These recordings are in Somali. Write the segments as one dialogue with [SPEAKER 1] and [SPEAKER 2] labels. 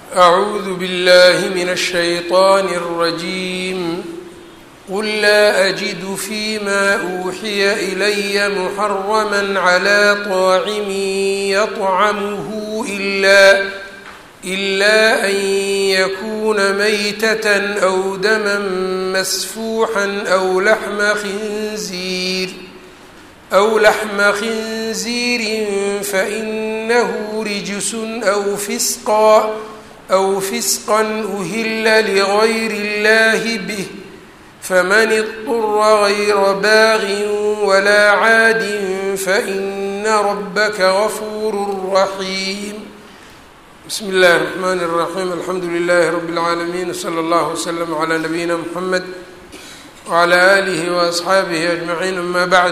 [SPEAKER 1] أعوذ بالله من الشيطان الرجيم قل لا أجد فيما أوحي إلي محرما على طاعم يطعمه إلا إلا أن يكون ميتة أو دما مسفوحا أو لحم خنزير أو لحم خنزير فإنه رجس أو فسقا أو فسقا أهل لغير الله به فمن اضطر غير باغ ولا عاد فإن ربك غفور رحيم بسم الله الرحمن الرحيم الحمdu لله رب العاalمين وصلى الله وسلم على نبيina محمد وعلى آله وأصxaabihi أجمعين أma bعd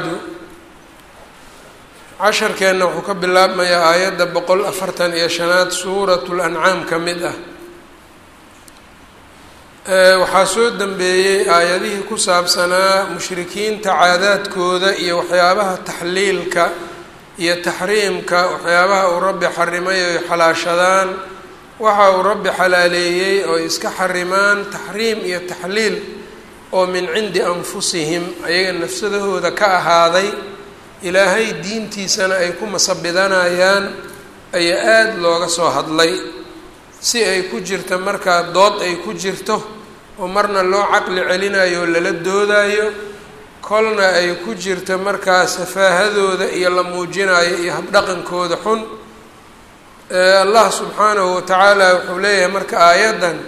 [SPEAKER 1] casharkeenna wuxuu ka bilaabmayaa aayadda boqol afartan iyo shanaad suuraة الأncaam ka mid ah waxaa soo dembeeyey aayadihii ku saabsanaa mushrikiinta caadaadkooda iyo waxyaabaha taxliilka iyo taxriimka waxyaabaha uu rabbi xarimay oy xalaashadaan waxa uu rabbi xalaaleeyey oo iska xarimaan taxriim iyo taxliil oo min cindi anfusihim ayaga nafsadahooda ka ahaaday ilaahay diintiisana ay ku masabidanayaan ayaa aada looga soo hadlay si ay ku jirta markaa dood ay ku jirto oo marna loo caqli celinayo oo lala doodayo kolna ay ku jirta markaa safaahadooda iyo la muujinayo iyo habdhaqankooda xun allah subxaanahu watacaala wuxuu leeyahay marka aayaddan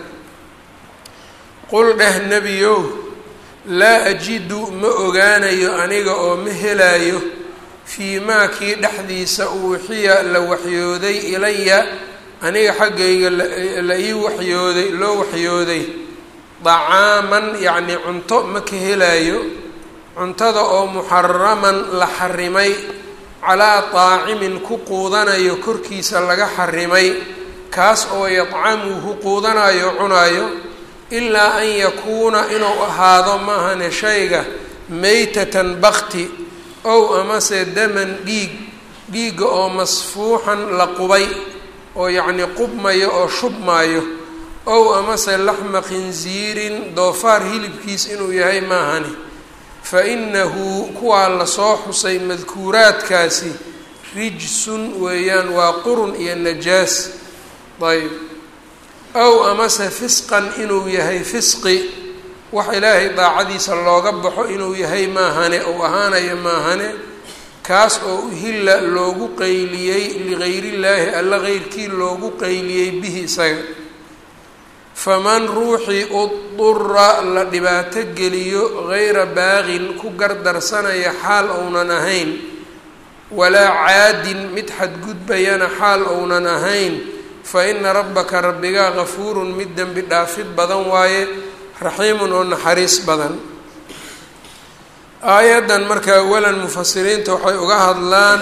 [SPEAKER 1] qul dheh nebiyow laa ajidu ma ogaanayo aniga oo ma helayo fii maa kii dhexdiisa uuxiya la waxyooday ilaya aniga xaggayga la ii waxyooday loo waxyooday dacaaman yacni cunto ma ka helayo cuntada oo muxaraman la xarimay calaa taacimin ku quudanayo korkiisa laga xarimay kaas oo yadcamuhu quudanayo cunayo ilaa an yakuuna inuu ahaado maahane shayga meytatan bakti ow amase daman dhiig dhiigga oo masfuuxan la qubay oo yacni qubmayo oo shubmaayo ow amase laxma khinsiirin doofaar hilibkiis inuu yahay maahani fa inahu kuwaa lasoo xusay madkuuraadkaasi rijsun weeyaan waa qurun iyo najaas ayb ow amase fisqan inuu yahay fisqi wax ilaahay daacadiisa looga baxo inuu yahay maahane ou ahaanayo maahane kaas oo uhilla loogu qeyliyey ligayriillaahi alla qeyrkii loogu qeyliyey bihi isaga faman ruuxii udura la dhibaato geliyo gayra baaqin ku gardarsanaya xaal ounan ahayn walaa caadin mid xadgudbayana xaal ounan ahayn fa ina rabbaka rabbigaa gafuurun mid dembi dhaafid badan waaye raxiimun oo naxariis badan aayaddan marka awalan mufasiriinta waxay uga hadlaan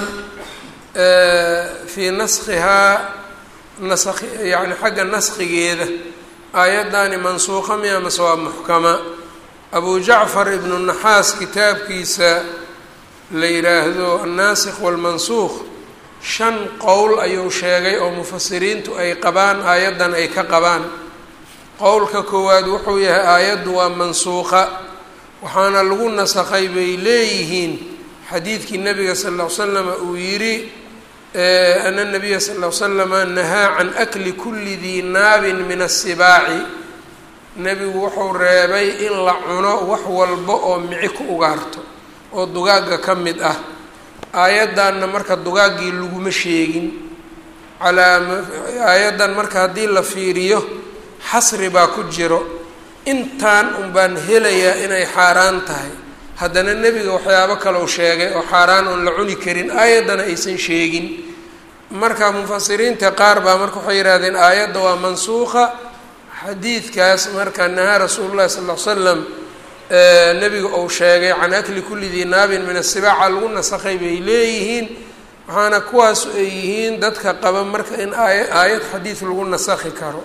[SPEAKER 1] fii naskhihaa nask yani xagga naskhigeeda aayaddaani mansuuqa miya mase waa muxkama abu jacfar ibnu naxaas kitaabkiisa la yidhaahdo annaasikh walmansuuq shan qowl ayuu sheegay oo mufasiriintu ay qabaan aayaddan ay ka qabaan qowlka koowaad wuxuu yahay aayaddu waa mansuuqa waxaana lagu nasakhay bay leeyihiin xadiidkii nabiga sal ll ly slama uu yidhi ana nabiya sal l slama nahaa can akli kuli dii naabin min asibaaci nebigu wuxuu reebay in la cuno wax walba oo mici ku ugaarto oo dugaagga ka mid ah aayaddanna marka dugaaggii laguma sheegin calaa aayaddan marka haddii la fiiriyo xasri baa ku jiro intaan un baan helayaa inay xaaraan tahay haddana nebiga waxyaabo kaleu sheegay oo xaaraan oon la cuni karin aayaddana aysan sheegin marka mufasiriinta qaar baa marka waxay yihahdeen aayadda waa mansuuqa xadiidkaas marka nahaa rasuulu llahi sal l slam nebiga uu sheegay can akli kulli dii naabin min asibaaca lagu nasakhay bay leeyihiin waxaana kuwaas ay yihiin dadka qaba marka in aaya aayad xadiid lagu nasakhi karo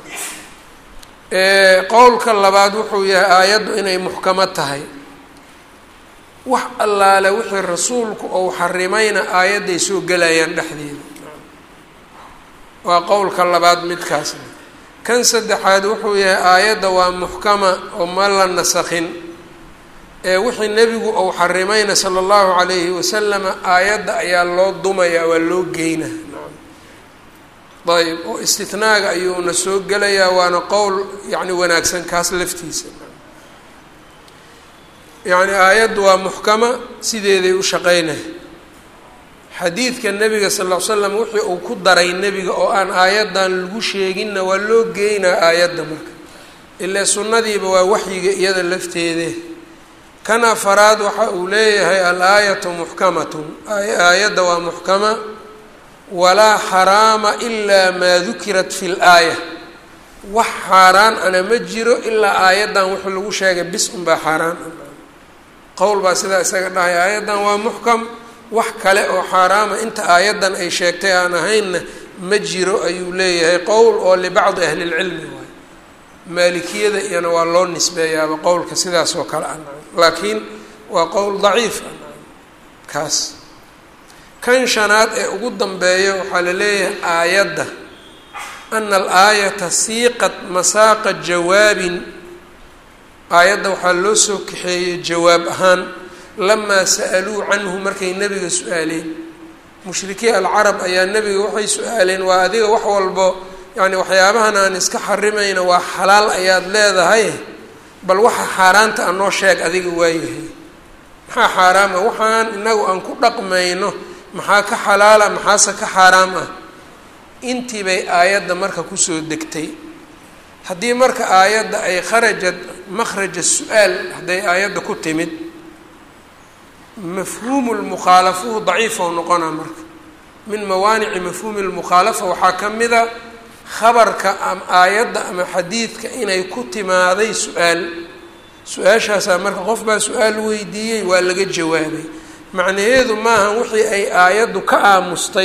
[SPEAKER 1] qowlka labaad wuxuu yahay aayaddu inay muxkamo tahay wax allaale wixii rasuulku ou xarimayna aayadday soo gelayaan dhexdeeda waa qowlka labaad midkaasna kan saddexaad wuxuu yahay aayadda waa muxkama oo ma la nasakhin ee wixii nebigu uu xarimayna sala allahu calayhi wasalama aayadda ayaa loo dumaya waa loo geyna ayb oo istinaaga ayuuna soo gelayaa waana qowl yacni wanaagsan kaas laftiisa yacni aayaddu waa muxkama sideeday u shaqeynay xadiidka nebiga sal ll ly slam wixii uu ku daray nebiga oo aan aayaddan lagu sheeginna waa loo geynaa aayadda marka ilaa sunnadiiba waa waxyiga iyada lafteede kan afaraad waxa uu leeyahay al-aayatu muxkamatun aayadda waa muxkama walaa xaraama ilaa maa dukirat fi laaya wax xaaraan ana ma jiro ilaa aayaddan wuxuu lagu sheegay bis unbaa xaaraan qowl baa sidaa isaga dhahay aayaddan waa muxkam wax kale oo xaaraama inta aayaddan ay sheegtay aan ahaynna ma jiro ayuu leeyahay qowl oo libacdi ahli lcilmi waay maalikiyada iyana waa loo nisbeeyaaba qowlka sidaas oo kale ah laakiin waa qowl daciif ah kaas kan shanaad ee ugu dambeeya waxaa la leeyahay aayadda ana alaayata siiqat masaaqa jawaabin aayadda waxaa loo soo kaxeeyey jawaab ahaan lamaa sa'aluu canhu markay nebiga su-aaleen mushrikiin alcarab ayaa nebiga waxay su-aaleen waa adiga wax walbo yacni waxyaabahan aan iska xarimayna waa xalaal ayaad leedahay bal waxa xaaraanta a noo sheeg adiga waayahay maxaa xaaraama waxaan inagu aan ku dhaqmayno maxaa ka xalaala maxaase ka xaaraam ah intii bay aayadda marka kusoo degtay haddii marka aayadda ay kharajad makhraja su-aal hadday aayadda ku timid mafhuumu lmukhaalafuhu daciifa u noqonaa marka min mawaanici mafhuumi lmukhaalafa waxaa ka mida khabarka ama aayadda ama xadiidka inay ku timaaday su-aal su-aashaasaa marka qof baa su-aal weydiiyey waa laga jawaabay macnaheedu maaha wixii ay aayaddu ka aamustay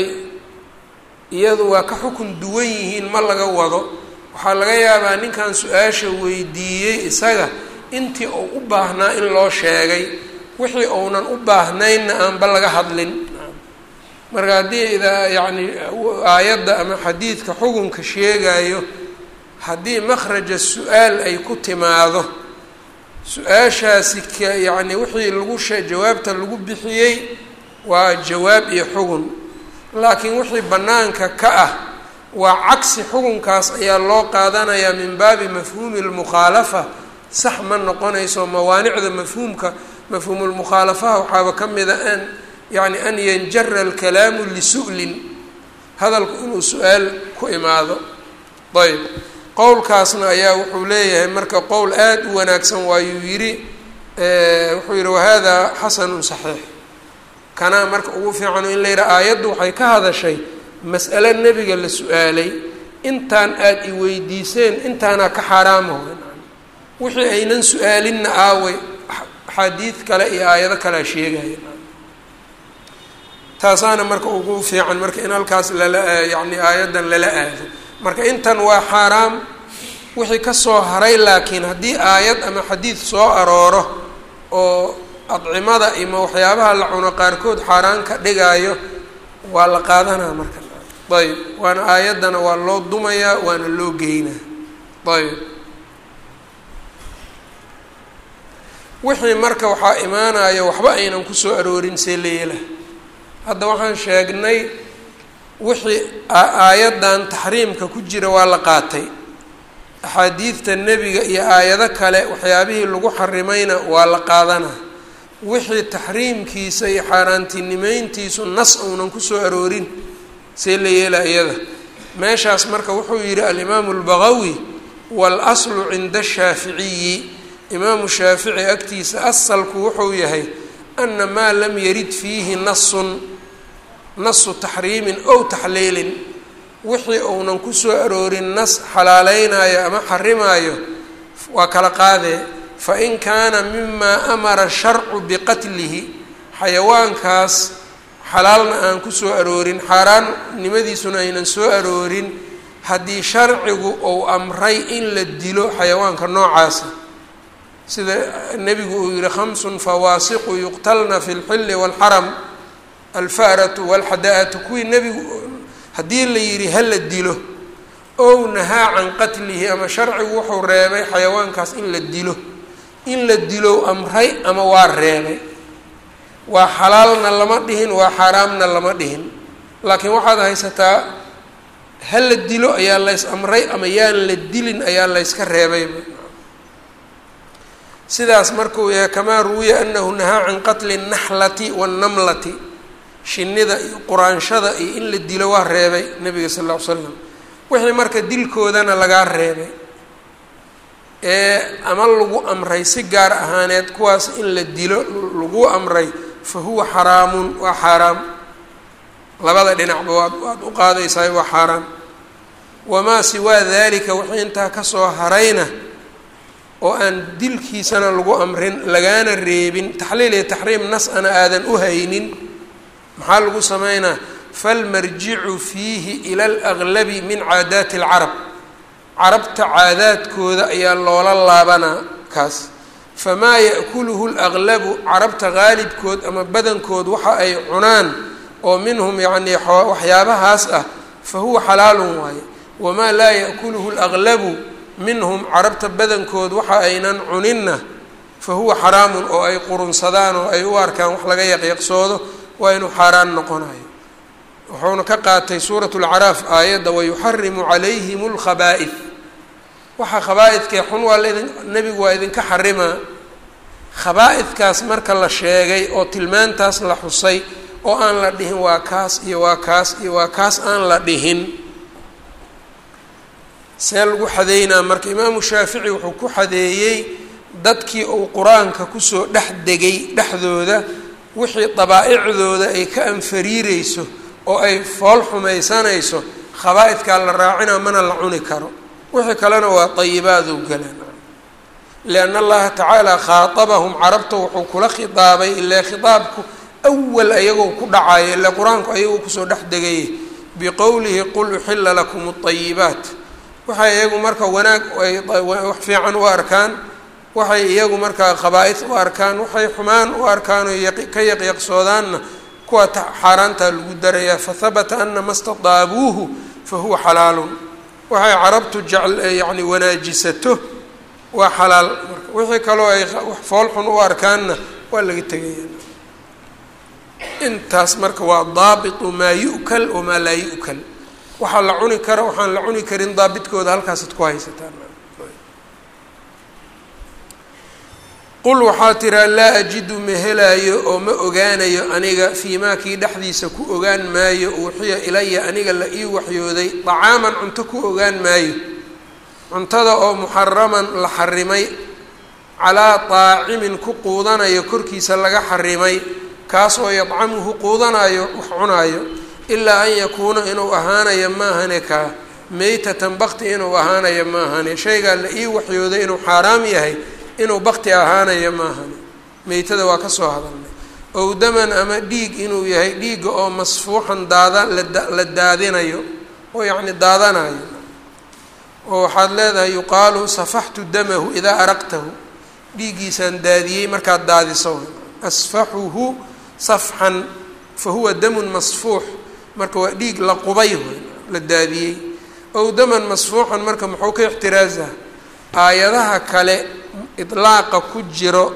[SPEAKER 1] iyadu waa ka xukun duwan yihiin ma laga wado waxaa laga yaabaa ninkan su-aasha weydiiyey isaga intii uu u baahnaa in loo sheegay wixii uunan u baahnaynna aanba laga hadlin marka haddii idaa yacni aayadda ama xadiidka xukunka sheegayo haddii makhraja su-aal ay ku timaado su-aashaasi ka yacni wixii lagu she jawaabta lagu bixiyey waa jawaab iyo xugun laakiin wixii bannaanka ka ah waa cagsi xukunkaas ayaa loo qaadanayaa min baabi mafhuumi lmukhaalafa sax ma noqonayso mawaanicda mafhuumka mafhuumulmukhaalafaha waxaaba ka mida an yacni an yanjara alkalaamu lisu'lin hadalku inuu su-aal ku imaado ayb qowlkaasna ayaa wuxuu leeyahay marka qowl aada u wanaagsan waayuu yidhi wuxuu yihi wahada xasanun saxiix kanaa marka ugu fiicano in la yidhaha aayaddu waxay ka hadashay mas'ale nebiga la su-aalay intaan aada i weydiiseen intaanaa ka xaaraamaho wixii aynan su-aalinna aaway axaadiid kale iyo aayado kalea sheegaya taasaana marka ugu fiican marka in halkaas lala yacni aayaddan lala aado marka intan waa xaaraam wixii kasoo haray laakiin haddii aayad ama xadiid soo arooro oo adcimada ima waxyaabaha la cuno qaarkood xaaraan ka dhigaayo waa la qaadanaa marka ayb waana aayaddana waa loo dumayaa waana loo geynaa ayb wixii marka waxaa imaanaya waxba aynan kusoo aroorin see leela hadda waxaan sheegnay wixii aayaddan taxriimka ku jira waa la qaatay axaadiidta nebiga iyo aayado kale waxyaabihii lagu xarimayna waa la qaadanaa wixii taxriimkiisa iyo xaaraantinimeyntiisu nas uunan kusoo aroorin see la yeela iyada meeshaas marka wuxuu yidhi alimaamu albagawi waalaslu cinda ashaaficiyi imaamu shaafici agtiisa asalku wuxuu yahay ana maa lam yarid fiihi nasun nasu taxriimin ow taxliilin wixii uunan kusoo aroorin nas xalaaleynayo ama xarimaayo waa kala qaadee fain kaana mimaa amara sharcu biqatlihi xayawaankaas xalaalna aan kusoo aroorin xaaraannimadiisuna aynan soo aroorin haddii sharcigu uu amray in la dilo xayawaanka noocaasa sida nebigu uu yihi khamsun fawaasiqu yuqtalna fi lxilli waalxaram alfa'ratu walxada-atu kuwii nebigu haddii la yidhi hala dilo ow nahaa can qatlihi ama sharcigu wuxuu reebay xayawaankaas in la dilo in la dilow amray ama waa reebay waa xalaalna lama dhihin waa xaaraamna lama dhihin laakiin waxaad haysataa ha la dilo ayaa lays amray ama yaan la dilin ayaa layska reebayba sidaas markuu yahay kamaa ruwiya anahu nahaa can qatli اnaxlati waاnnamlati shinida iyo quraanshada iyo in la dilo waa reebay nabiga sal ll ly slam wixii marka dilkoodana lagaa reebay ee ama lagu amray si gaar ahaaneed kuwaas in la dilo lagu amray fa huwa xaraamun waa xaaraam labada dhinacba waad waad u qaadaysaa waa xaaraam wamaa siwaa dalika wixii intaa kasoo harayna oo aan dilkiisana lagu amrin lagaana reebin taxliil iyo taxriim nas ana aadan u haynin maxaa lagu sameynaa falmarjicu fiihi ila alaglabi min caadaati alcarab carabta caadaadkooda ayaa loola laabanaa kaas famaa ya'kuluhu laglabu carabta qaalibkood ama badankood waxa ay cunaan oo minhum yacnii waxyaabahaas ah fa huwa xalaalun waaye wamaa laa ya'kuluhu laglabu minhum carabta badankood waxa aynan cuninna fa huwa xaraamun oo ay qurunsadaan oo ay u arkaan wax laga yaqyaqsoodo waa inuu xaaraan noqonayo wuxuuna ka qaatay suurat lcaraaf aayadda wayuxarimu calayhim lkhaba'id waxa khabaa-idkee xun waa laidin nebigu waa idinka xarimaa khabaa-idkaas marka la sheegay oo tilmaantaas la xusay oo aan la dhihin waa kaas iyo waa kaas iyo waa kaas aan la dhihin see lagu xadeynaa marka imaamu shaafici wuxuu ku xadeeyey dadkii uu qur-aanka kusoo dhex degay dhexdooda wixii dabaa'icdooda ay ka anfariireyso oo ay fool xumaysanayso khabaa-idkaa la raacina mana la cuni karo wixii kalena waa dayibaaduu galan lianna allaha tacaala khaatabahum carabta wuxuu kula khitaabay ilaa khitaabku awal ayagoo ku dhacayo ilaa qur-aanku ayagoo kusoo dhex degayay biqowlihi qul uxila lakum اطayibaat waxay iyagu marka wanaag wax fiican u arkaan waxay iyagu markaa khabaa-id u arkaan waxay xumaan u arkaan oo ka yaqyaqsoodaanna kuwa xaaraantaa lagu darayaa fahabata ana ma stadaabuuhu fa huwa xalaalun waxay carabtu jecl yacni wanaajisato waa xalaal marka wixii kaloo ay fool xun u arkaanna waa laga tegaya intaas marka waa daabitu maa yu'kal wamaa laa yu'kal waxaa la cuni kara waxaan la cuni karin daabidkooda halkaasaad ku haysataan qul waxaa tiraa laa ajidu ma helaayo oo ma ogaanayo aniga fii maa kii dhexdiisa ku ogaan maayo uuxiya ilaya aniga la ii waxyooday dacaaman cunto ku ogaan maayo cuntada oo muxaraman la xarimay calaa daacimin ku quudanayo korkiisa laga xarimay kaas oo yadcamuhu quudanayo wax cunaayo ilaa an yakuuna inuu ahaanayo maahane kaa meytatan bakti inuu ahaanayo maahane shaygaa la ii waxyooday inuu xaaraam yahay inuu bakti ahaanayo maahane meytada waa ka soo hadalnay ow daman ama dhiig inuu yahay dhiigga oo masfuuxan daada la daadinayo oo yacni daadanayo oo waxaad leedahay yuqaalu safaxtu damahu idaa araqtahu dhiiggiisaan daadiyey markaad daadiso asfaxuhu safxan fa huwa damun masfuux marka waa dhiig la qubay la daadiyey ow daman masfuuxan marka muxuu ka ixtiraaza aayadaha kale idlaaqa ku jiro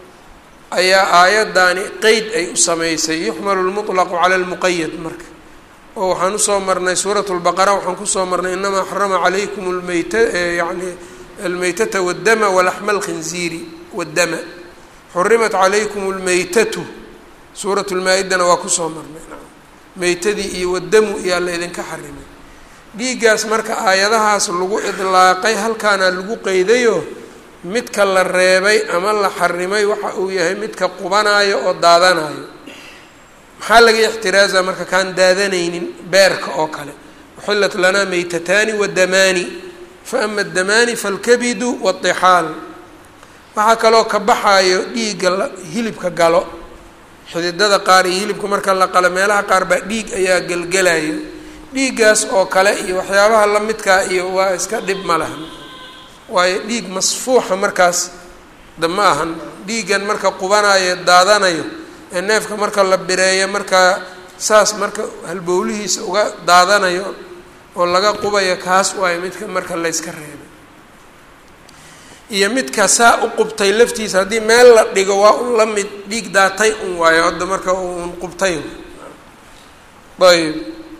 [SPEAKER 1] ayaa aayaddaani qeyd ay u samaysay yuxmalu lmutlaqu cala lmuqayad marka oo waxaan usoo marnay suurat lbaqara waxaan kusoo marnay inamaa xarama calaykum lmeyta yani almeytata waddama walaxma alkhinziiri waddama xurimat calaykum lmeytatu suurat lmaa-idana waa kusoo marnay meytadii iyo wadamu iyaa la idinka xarimay dhiiggaas marka aayadahaas lagu idlaaqay halkaana lagu qeydayo midka la reebay ama la xarimay waxa uu yahay midka qubanaayo oo daadanayo maxaa laga ixtiraaza marka kaan daadanaynin beerka oo kale uxillat lanaa meytataani wadamaani fa ama adamaani falkabidu waatixaal waxaa kaloo ka baxaayo dhiigga hilibka galo xididada qaar iyo hilibka marka la qalo meelaha qaar baa dhiig ayaa gelgelayo dhiiggaas oo kale iyo waxyaabaha la midkaa iyo waa iska dhib ma lahan waayo dhiig masfuuxa markaas da ma ahan dhiiggan marka qubanayo daadanayo ee neefka marka la bireeyo markaa saas marka halbowlihiisa uga daadanayo oo laga qubayo kaas waayo midka marka layska reebay iyo midka saa u qubtay laftiisa haddii meel la dhigo waa un la mid dhiig daatay un waayo hadda marka un qubtay ayb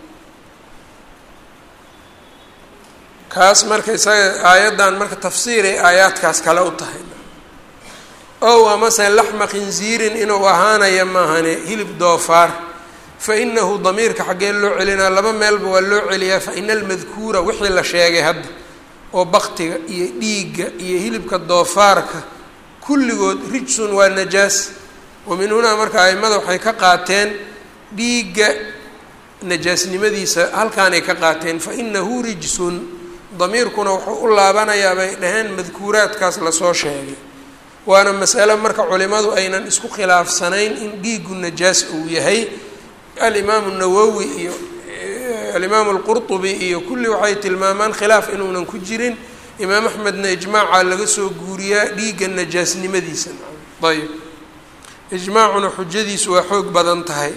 [SPEAKER 1] kaas marka isaga aayaddan marka tafsiiray aayaadkaas kale u tahay ow amase laxma khinziirin inuu ahaanaya maahane hilib doofaar fa inahu damiirka xaggee loo celinaa laba meelba waa loo celiyaa fa ina almadkuura wixii la sheegay hadda oo baktiga iyo dhiigga iyo hilibka doofaarka kulligood rijsun waa najaas wa min hunaa marka aimada waxay ka qaateen dhiigga najaasnimadiisa halkaanay ka qaateen fa inahu rijsun damiirkuna wuxuu u laabanayaa bay dhaheen madkuuraadkaas lasoo sheegay waana masale marka culimadu aynan isku khilaafsanayn in dhiigu najaas uu yahay alimaamu nawowi iyo alimaamu alqurtubi iyo kulli waxay tilmaamaan khilaaf inuunan ku jirin imaam axmedna ijmaaca laga soo guuriyaa dhiigga najaasnimadiisa ayb ijmaacuna xujadiisu waa xoog badan tahay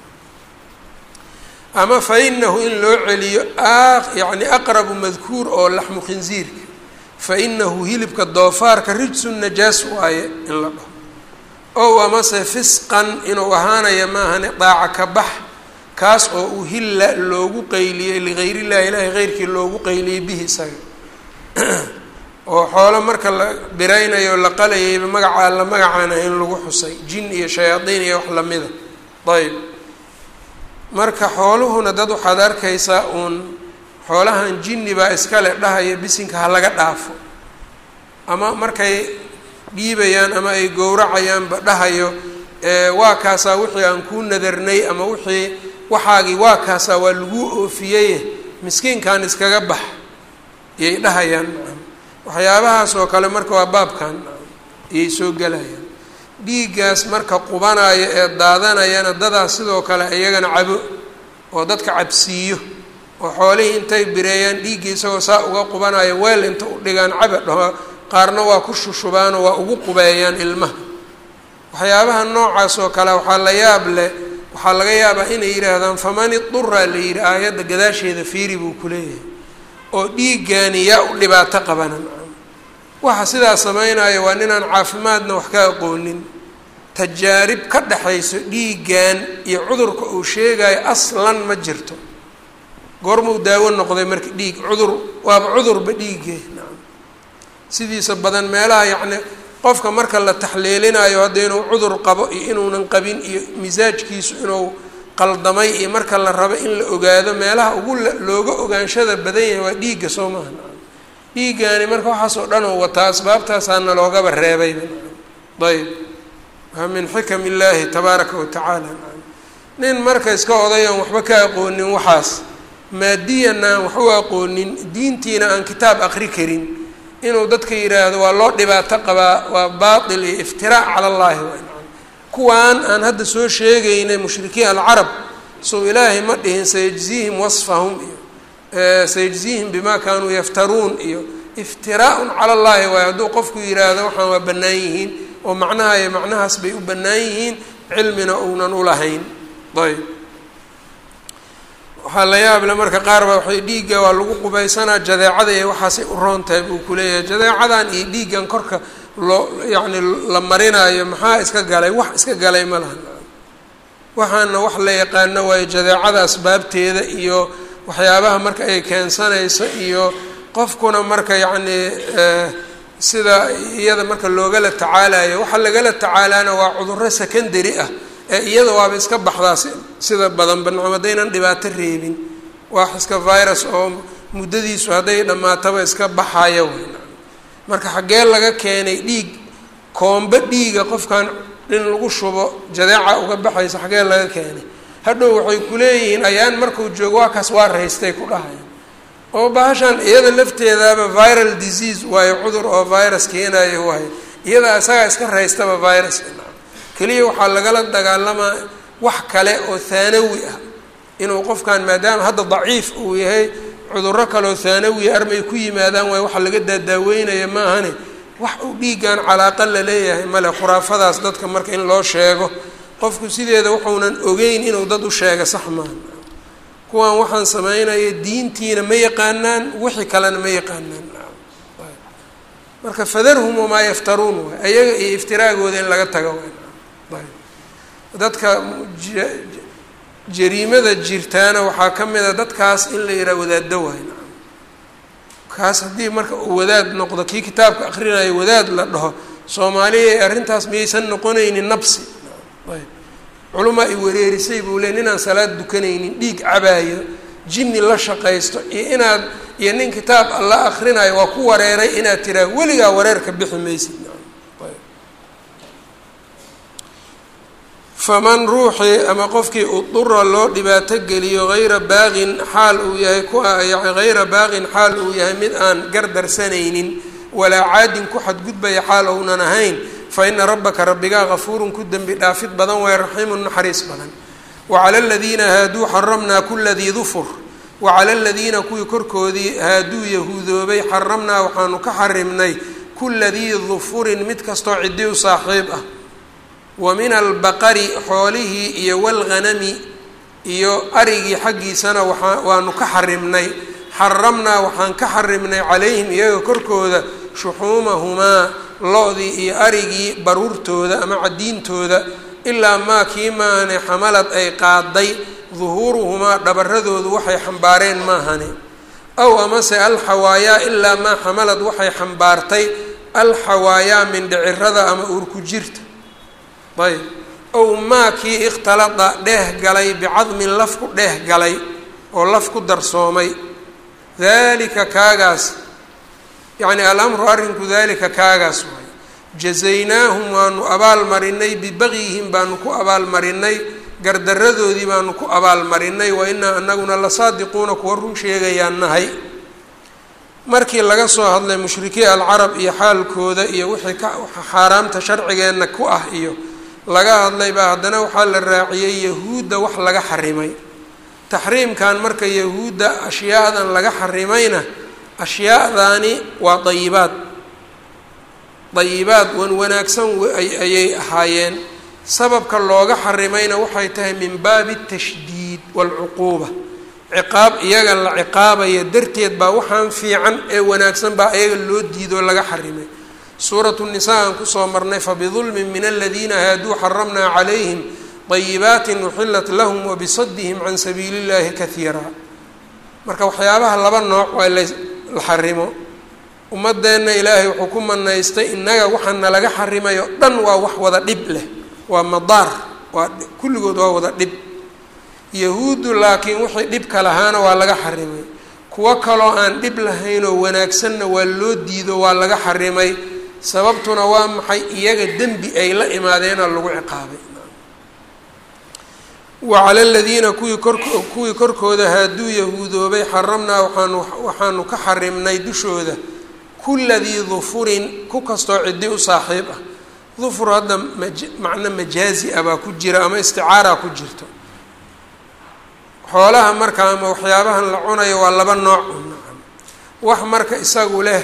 [SPEAKER 1] ama fa inahu in loo celiyo yani aqrabu madkuur oo laxmu khinziirka fa inahu hilibka doofaarka rijsun najaas waaye in la dhaho ow amase fisqan inuu ahaanaya maahane daaca ka bax kaas oo uhilla loogu qayliyey ligayr illahi ilaahi heyrkii loogu qayliyey bihi isaga oo xoolo marka la biraynayo la qalayayba magacaa la magacaan ahayn lagu xusay jin iyo shayaadiin iyo wax lamida ayb marka xooluhuna dad waxaad arkaysaa uun xoolahan jinni baa iskale dhahaya bisinka ha laga dhaafo ama markay dhiibayaan ama ay gowracayaanba dhahayo waa kaasaa wixii aan kuu nadarnay ama wixii waxaagii waa kaasaa waa laguu oofiyey miskiinkan iskaga bax iyay dhahayaan waxyaabahaas oo kale marka waa baabkan iyay soo gelayaan dhiiggaas marka qubanaya ee daadanayana dadaas sidoo kale iyagana cabo oo dadka cabsiiyo oo xoolihii intay bireeyaan dhiiggii isagoo saa uga qubanayo weel inta u dhigaan caba dhaho qaarna waa ku shushubaanoo waa ugu qubeeyaan ilmaha waxyaabaha noocaas oo kale waxaa la yaab leh waxaa laga yaabaa inay yidhaahdaan faman idura la yidhi aayadda gadaasheeda fiiri buu ku leeyahay oo dhiiggaani yaa u dhibaato qabanan waxa sidaas sameynaya waa ninaan caafimaadna wax ka aqoonin tajaarib ka dhexayso dhiiggan iyo cudurka uu sheegayo aslan ma jirto goormuu daawo noqday marka dhiig cudur waaba cudurba dhiigge nacam sidiisa badan meelaha yacni qofka marka la taxliilinayo hadda inuu cudur qabo iyo inuunan qabin iyo misaajkiisu inuu qaldamay iyo marka la rabo in la ogaado meelaha ugu looga ogaanshada badan yahay waa dhiigga soo maaha nacam dhiiggaani marka waxaas oo dhan oo wataa asbaabtaasaana loogaba reebayba nacam ayb waa min xikam illaahi tabaaraka wa tacaala nacam nin marka iska odayan waxba ka aqoonin waxaas maadiyanna aan wax u aqoonin diintiina aan kitaab aqri karin inuu dadka yidhaahdo waa loo dhibaato qabaa waa baatil iyo iftiraac cala allahi waa nacam kuwaan aan hadda soo sheegaynay mushrikiin alcarab sow ilaahay ma dhihin sayajziihim wasfahum iyo sayajziihim bima kaanuu yaftaruun iyo iftiraaun cala allahi waayo hadduu qofku yidhaahdo waxaan waa bannaan yihiin oo macnaha iyo macnahaas bay u bannaan yihiin cilmina uunan ulahayn ayb waxaa la yaable marka qaar baa waxay dhiigga waa lagu qubaysanaa jadeecada iyo waxaasay u roon tahay buu kuleeyahay jadeecadan iyo dhiiggan korka loo yacni la marinayo maxaa iska galay wax iska galay ma laha waxaana wax la yaqaano waayo jadeecada asbaabteeda iyo waxyaabaha marka ay keensanayso iyo qofkuna marka yacni sida iyada marka loogala tacaalayo waxa lagala tacaalaana waa cudurro secondary ah ee iyada waaba iska baxdaa sida badanba nacam haddaynan dhibaato reebin wax iska virus oo muddadiisu hadday dhammaataba iska baxaya wey marka xaggee laga keenay dhiig koombe dhiiga qofkan in lagu shubo jadeeca uga baxaysa xaggee laga keenay hadhow waxay kuleeyihiin ayaan markuu joogo waa kaas waa raystay ku dhahaya oo bahashan iyada lafteedaaba viral disease waayo cudur oo virus keenayo waayo iyada isagaa iska raystaba virus keliya waxaa lagala dagaalamaa wax kale oo thaanawi ah inuu qofkan maadaama hadda daciif uu yahay cudurro kaleoo thaanawiya armay ku yimaadaan waay waxa laga daadaaweynaya maahane wax uu dhiiggan calaaqa la leeyahay male khuraafadaas dadka marka in loo sheego qofku sideeda wuxuunan ogeyn inuu dad u sheega sax maaha kuwan waxaan sameynaya diintiina ma yaqaanaan wixii kalena ma yaqaanaan marka fadarhum wamaa yaftaruun waay ayaga iyo iftiraagooda in laga tago waay dadka jariimada jirtaana waxaa ka mid a dadkaas in la yidhaha wadaaddo waay kaas haddii marka uu wadaad noqdo kii kitaabka akrinayo wadaad la dhaho soomaaliya arrintaas miyaysan noqonaynin nabsi ayb culumaa i wareerisay buu le ninaan salaad dukanaynin dhiig cabaayo jinni la shaqaysto iyo inaad iyo nin kitaab alla akrinayo waa ku wareeray inaad tiraa weligaa wareerka bixi maysid faman ruuxii ama qofkii udura loo dhibaato geliyo hayra baaqin xaal uu yahay ku hayra baaqin xaal uu yahay mid aan gardarsanaynin walaa caadin ku xadgudbaya xaal ounan ahayn fa ina rabbaka rabbigaa gafuurun ku dembi dhaafid badan waay raxiimun naxariis badan wacala aladiina haaduu xaramnaa kula dii dufur wacala aladiina kuwii korkoodii haaduu yahuudoobay xaramnaa waxaanu ka xarimnay kula dii dufurin mid kastoo ciddi u saaxiib ah wa min albaqari xoolihii iyo walghanami iyo arigii xaggiisana waa waanu ka xarimnay xaramnaa waxaan ka xarimnay calayhim iyaga korkooda shuxuumahumaa lo-dii iyo arigii baruurtooda ama cadiintooda ilaa maa kii maane xamalad ay qaaday duhuuruhumaa dhabaradoodu waxay xambaareen maahane aw amase alxawaayaa ilaa maa xamalad waxay xambaartay alxawaayaa mindhicirada ama uurku jirta ayb ow maa kii ikhtalada dheeh galay bicadmin laf ku dheeh galay oo laf ku darsoomay dalika kaagaas yacni alamru arrinku dalika kaagaas waay jazaynaahum waanu abaalmarinay bibagyihim baanu ku abaalmarinay gardaradoodii baanu ku abaalmarinay wa inaa anaguna lasaadiquuna kuwa run sheegayaan nahay markii laga soo hadlay mushrikiin alcarab iyo xaalkooda iyo wixii ka xaaraamta sharcigeenna ku ah iyo laga hadlay baa haddana waxaa la raaciyey yahuudda wax laga xarimay taxriimkan marka yahuudda ashyaadan laga xarimayna ashyaadaani waa dayibaad dayibaad wan wanaagsan ayay ahaayeen sababka looga xarimayna waxay tahay min baabi tashdiid waalcuquuba ciqaab iyaga la ciqaabaya darteed baa waxaan fiican ee wanaagsan baa iyaga loo diidoo laga xarimay suuratu nisaa aan kusoo marnay fabidulmin min aladiina haaduu xaramnaa calayhim dayibaatin uxilat lahum wabisadihim can sabiili llahi kahiiraa marka waxyaabaha laba nooc waa la xarimo ummadeenna ilaahay wuxuu ku manaystay innaga waxaana laga xarimayo dhan waa wax wada dhib leh waa madaar waa kulligood waa wada dhib yahuuddu laakiin wixii dhibka lahaana waa laga xarimay kuwo kaloo aan dhib lahaynoo wanaagsanna waa loo diido waa laga xarimay sababtuna waa maxay iyaga dembi ay la imaadeena lagu ciqaabay wacala aladiina kuwii kor kuwii korkooda haaduu yahuudoobay xaramnaa waxaanu waxaanu ka xarimnay dushooda kula dii dufurin ku kastoo ciddi u saaxiib ah dufur hadda maj macno majaazi ah baa ku jira ama isticaaraa ku jirto xoolaha marka ama waxyaabahan la cunayo waa laba nooc wax marka isagu leh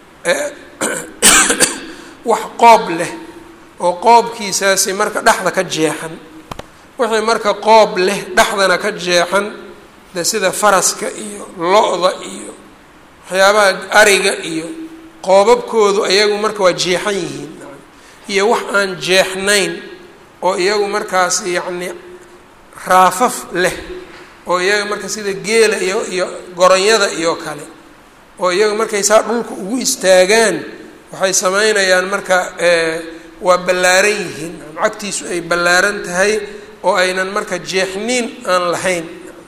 [SPEAKER 1] wax qoob leh oo qoobkiisaasi marka dhexda ka jeexan wixii marka qoob leh dhexdana ka jeexan de sida faraska iyo lo-da iyo waxyaabaha ariga iyo qoobabkoodu iyagu marka waa jeexan yihiin iyo wax aan jeexnayn oo iyagu markaas yacni raafaf leh oo iyaga marka sida geela iyo iyo goronyada iyo kale oo iyaga markay saa dhulka ugu istaagaan waxay sameynayaan marka waa ballaaran yihiin cagtiisu ay ballaaran tahay oo aynan marka jeexniin aan lahayn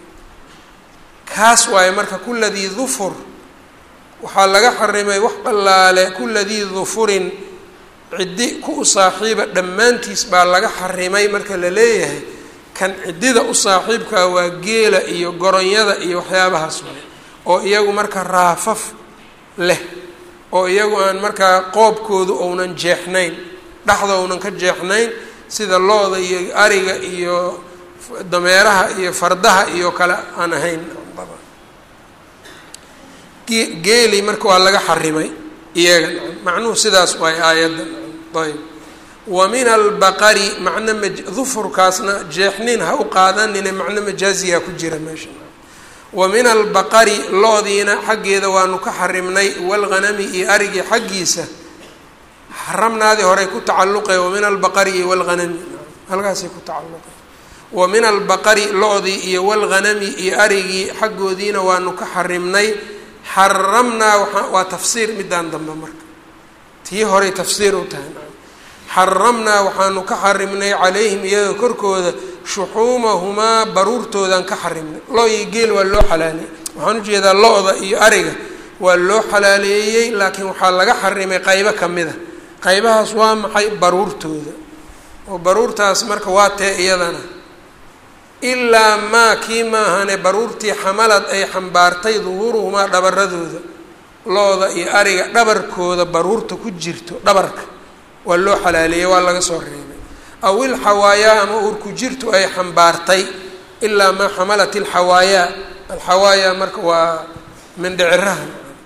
[SPEAKER 1] kaas waaye marka kuladii dufur waxaa laga xarimay wax qallaale kuladii dufurin ciddi ku u saaxiiba dhammaantiis baa laga xarimay marka la leeyahay kan ciddida u saaxiibkaa waa geela iyo goronyada iyo waxyaabahaas waay oo iyagu marka raafaf leh oo iyagu aan markaa qoobkoodu ounan jeexnayn dhexda ounan ka jeexnayn sida looda iyo ariga iyo dameeraha iyo fardaha iyo kale aan ahayn geeli marka waa laga xarimay iyaga macnuhu sidaas waay aayadda ayb wa min albaqari macno ma dufurkaasna jeexniin ha u qaadanine macno majaaziyaa ku jira meesha wa min albaqari lo-diina xaggeeda waanu ka xarimnay waalghanami iyo arigii xaggiisa xaramnaadii horey ku tacalluqay wa min albaqari iyo waalghanami halkaasay ku tacalluqay wa min albaqari lo-dii iyo waalghanami iyo arigii xaggoodiina waanu ka xarimnay xaramnaa waa waa tafsiir midaan dambe marka tii horey tafsiir u tahay xaramnaa waxaanu ka xarimnay calayhim iyaga korkooda shuxuumahumaa baruurtoodan ka xarimnay lo iyo geel waa loo xalaaleeyey waxaan ujeedaa lo-da iyo ariga waa loo xalaaleeyey laakiin waxaa laga xarimay qaybo ka mid a qaybahaas waa maxay baruurtooda oo baruurtaas marka waa tee iyadana ilaa maa kii maahane baruurtii xamalad ay xambaartay duhuuruhumaa dhabaradooda lo-da iyo ariga dhabarkooda baruurta ku jirto dhabarka waa loo xalaaleeyey waa laga soo reebay aw ilxawaayaa ama uurku jirtu ay xambaartay ilaa maa xamalat ilxawaayaa alxawaayaa marka waa mindhiciraha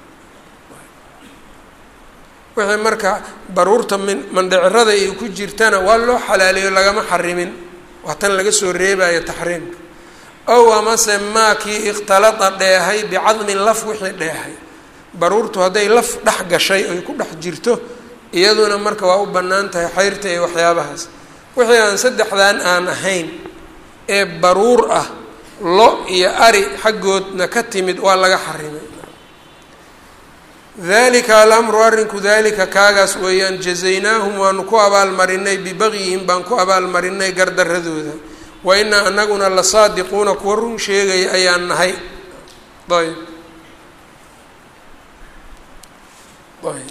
[SPEAKER 1] wixii marka baruurta min mandhicirada ay ku jirtana waa loo xalaaleeyo lagama xarimin waa tan laga soo reebayo taxriimka ow amase maakii ikhtalada dheehay bicadmin laf wixii dheehay baruurtu hadday laf dhex gashay oy ku dhex jirto iyaduna marka waa u bannaan tahay xayrta iyo waxyaabahaas wixii aan saddexdan aan ahayn ee baruur ah lo iyo ari xaggoodna ka timid waa laga xarimay dalika alamru arrinku dalika kaagaas weeyaan jazaynaahum waanu ku abaalmarinay bibagyihim baan ku abaalmarinay gardaradooda wa inaa anaguna la saadiquuna kuwa run sheegaya ayaan nahay ayb ayb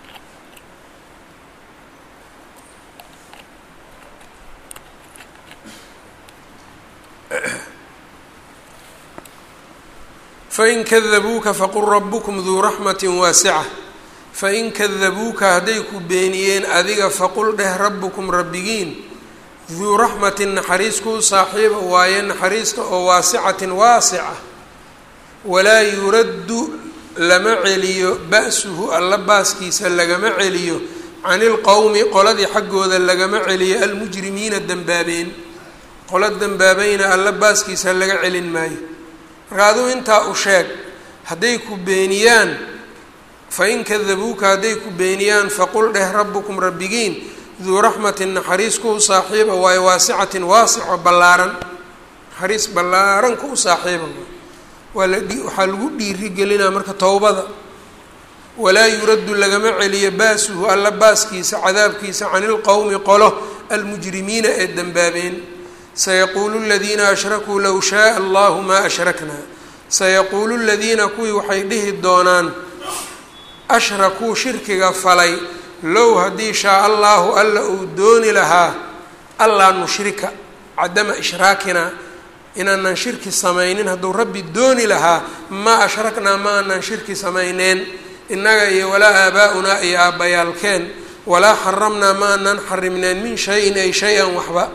[SPEAKER 1] fain kadabuuka faqul rabukum duu raxmati waasica fain kadabuuka hadday ku beeniyeen adiga faqul dheh rabbukum rabbigiin duu raxmatin naxariis kuu saaxiiba waaye naxariista oo waasicatin waasica walaa yuraddu lama celiyo ba-suhu alla baaskiisa lagama celiyo can ilqowmi qoladii xaggooda lagama celiyo almujrimiina dembaabeen qola dembaabayna alla baaskiisa laga celin maayo marka aduu intaa u sheeg hadday ku beeniyaan fain kadabuuka hadday ku beeniyaan faqul dheh rabbukum rabbigiin duu raxmatin naxariis ku u saaxiiba waayo waasicatin waasico ballaaran naxariis ballaaran ku u saaxiiba waa la waxaa lagu dhiirigelinaa marka towbada walaa yuraddu lagama celiyo baasuhu alla baaskiisa cadaabkiisa can ilqowmi qolo almujrimiina ee dembaabeen sayaquulu ladiina ashrakuu low shaaa allahu maa ashraknaa sayaquulu ladiina kuwii waxay dhihi doonaan ashrakuu shirkiga falay low haddii shaa allaahu alla uu dooni lahaa allaa nushrika cadama ishraakinaa inaanan shirki samaynin hadduu rabbi dooni lahaa maa ashraknaa ma aanan shirki samayneen innaga iyo walaa aabaa-unaa iyo aabbayaalkeen walaa xaramnaa ma aanan xarimneen min shayin ay shay-an waxba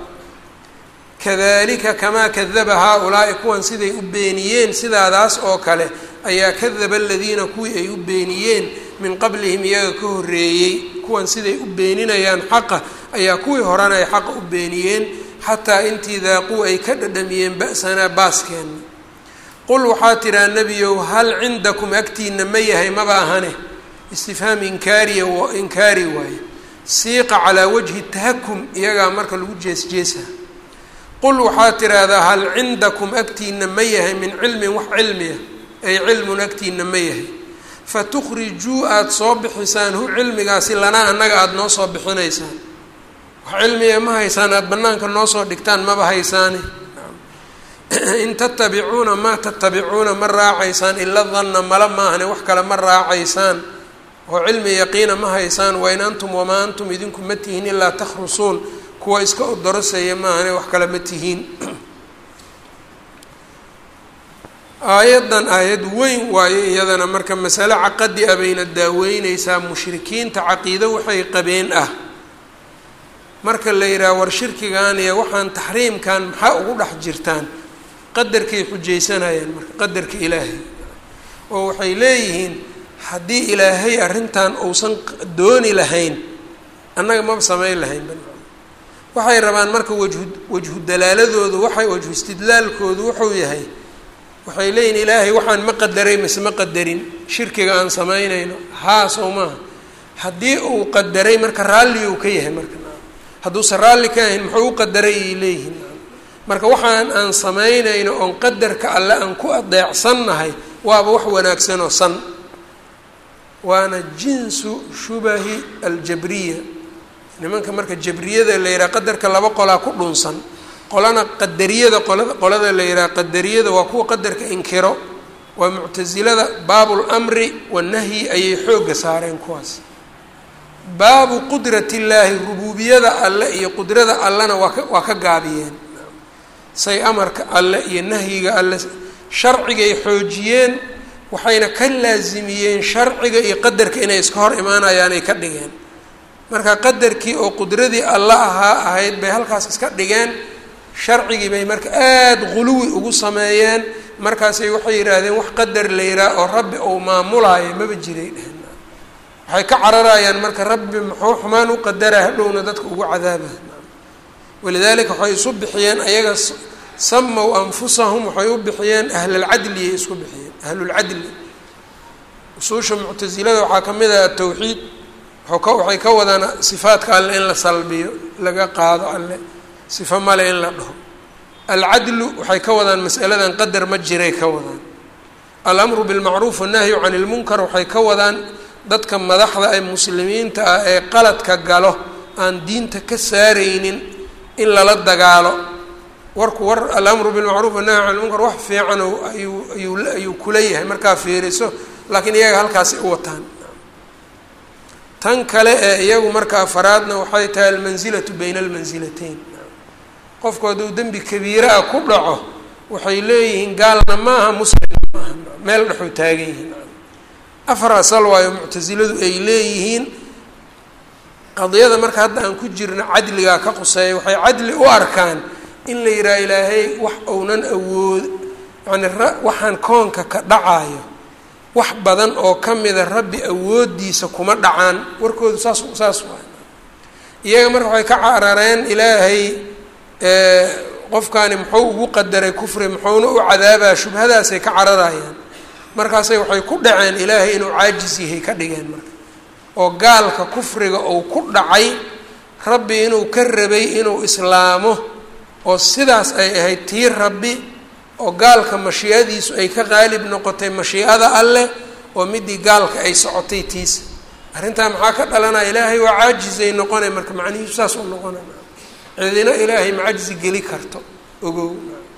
[SPEAKER 1] kadalika kamaa kadaba haa-ulaa'i kuwan siday u beeniyeen sidaadaas oo kale ayaa kadaba aladiina kuwii ay u beeniyeen min qablihim iyaga ka horreeyey kuwan siday u beeninayaan xaqa ayaa kuwii horena ay xaqa u beeniyeen xataa intii daaquu ay ka dhadhamiyeen ba-sanaa baaskeenna qul waxaa tidhaa nebiyow hal cindakum agtiina ma yahay maba ahane istifhaam inkaariya inkaari waaye siiqa calaa wajhi tahakum iyagaa marka lagu jeesjeesa qul waxaad tiraahdaa hal cindakum agtiina ma yahay min cilmin wax cilmiya ay cilmun agtiina ma yahay fatukhrijuu aada soo bixisaan hu cilmigaasi lanaa annaga aada noo soo bixinaysaan wax cilmiya ma haysaan aada bannaanka noo soo dhigtaan maba haysaane in tatabicuuna maa tatabicuuna ma raacaysaan ila danna mala maahane wax kale ma raacaysaan oo cilmi yaqiina ma haysaan wain antum wamaa antum idinku ma tihiin ilaa takhrusuun kuwa iska odorosaya maahane wax kale ma tihiin aayaddan aayad weyn waayo iyadana marka masale caqadi a bayna daaweyneysaa mushrikiinta caqiido waxay qabeen ah marka la yidhaha war shirkigan iyo waxaan taxriimkan maxaa ugu dhex jirtaan qadarkay xujaysanayaan marka qadarka ilaahay oo waxay leeyihiin haddii ilaahay arrintan uusan dooni lahayn annaga maba samayn lahayn waxay rabaan marka wajhu wajhu dalaaladoodu waxay wajhu istidlaalkoodu wuxuu yahay waxay leeyihin ilaahay waxaan ma qadaray mise ma qadarin shirkiga aan samaynayno haa sow maaha haddii uu qadaray marka raalli uu ka yahay marka hadduusan raalli ka ahayn muxuu u qadaray ay leeyihiin marka waxaan aan samaynayno oon qadarka alle aan ku adeecsannahay waaba wax wanaagsan oo san waana jinsu shubahi aljabriya nimanka marka jabriyada la yidhaha qadarka laba qolaa ku dhunsan qolana qadariyada qolada qolada la yidhaha qadariyada waa kuwa qadarka inkiro waa muctasilada baabul amri wanahyi ayay xoogga saareen kuwaas baabu qudrati illaahi rubuubiyada alle iyo qudrada allena waa ka waa ka gaabiyeen say amarka alle iyo nahyiga alle sharcigay xoojiyeen waxayna ka laasimiyeen sharciga iyo qadarka inay iska hor imaanayaan ay ka dhigeen marka qadarkii oo qudradii alla ahaa ahayd bay halkaas iska dhigeen sharcigii bay marka aada guluwi ugu sameeyeen markaasay waxay yidhaahdeen wax qadar la yidhaah oo rabbi uu maamulaayo maba jiray dheheen waxay ka cararayaan marka rabbi muxuu xumaan u qadaraa hadhowna dadka ugu cadaaba walidaalika waxay isu bixiyeen ayaga samaw anfusahum waxay u bixiyeen ahlalcadliyay isku bixiyeen ahlulcadli usuusha muctasilada waxaa ka mid ah atawxiid waxay ka wadaan sifaadka alle in la salbiyo laga qaado alle sifo male in la dhaho alcadlu waxay ka wadaan masaladan qadar ma jiray ka wadaan alamru bilmacruuf wannahyu can ilmunkar waxay ka wadaan dadka madaxda ee muslimiinta ah ee qaladka galo aan diinta ka saaraynin in lala dagaalo warku war alamru bilmacruuf wannahyu can ilmunkar wax fiican ayuu ayuu ayuu kula yahay markaa fiiriso laakiin iyaga halkaasi u wataan tan kale ee iyagu marka afaraadna waxay tahay almansilatu bayna almansilatayn qofku hadduu dembi kabiira ah ku dhaco waxay leeyihiin gaalna maaha muslimna maaha meel dhexuu taagan yihiin afar asal waayo muctasiladu ay leeyihiin qadiyada marka hadda aan ku jirno cadligaa ka quseeya waxay cadli u arkaan in la yidhaha ilaahay wax ounan awood yani waxaan koonka ka dhacayo wax badan oo ka mida rabbi awooddiisa kuma dhacaan warkoodu saas saas waay iyaga marka waxay ka carareen ilaahay qofkaani muxuu ugu qadaray kufri muxuuna u cadaabaa shubhadaasay ka cararayaan markaasay waxay ku dhaceen ilaahay inuu caajis yahay ka dhigeen marka oo gaalka kufriga uu ku dhacay rabbi inuu ka rabay inuu islaamo oo sidaas ay ahayd tii rabbi oo gaalka mashiicadiisu ay ka qaalib noqotay mashiicada alleh oo midii gaalka ay socotay tiisa arrintaa maxaa ka dhalanaya ilaahay waa caajizay noqonay marka macnihiisu saas u noqonay cidina ilaahay macajzi geli karto ogow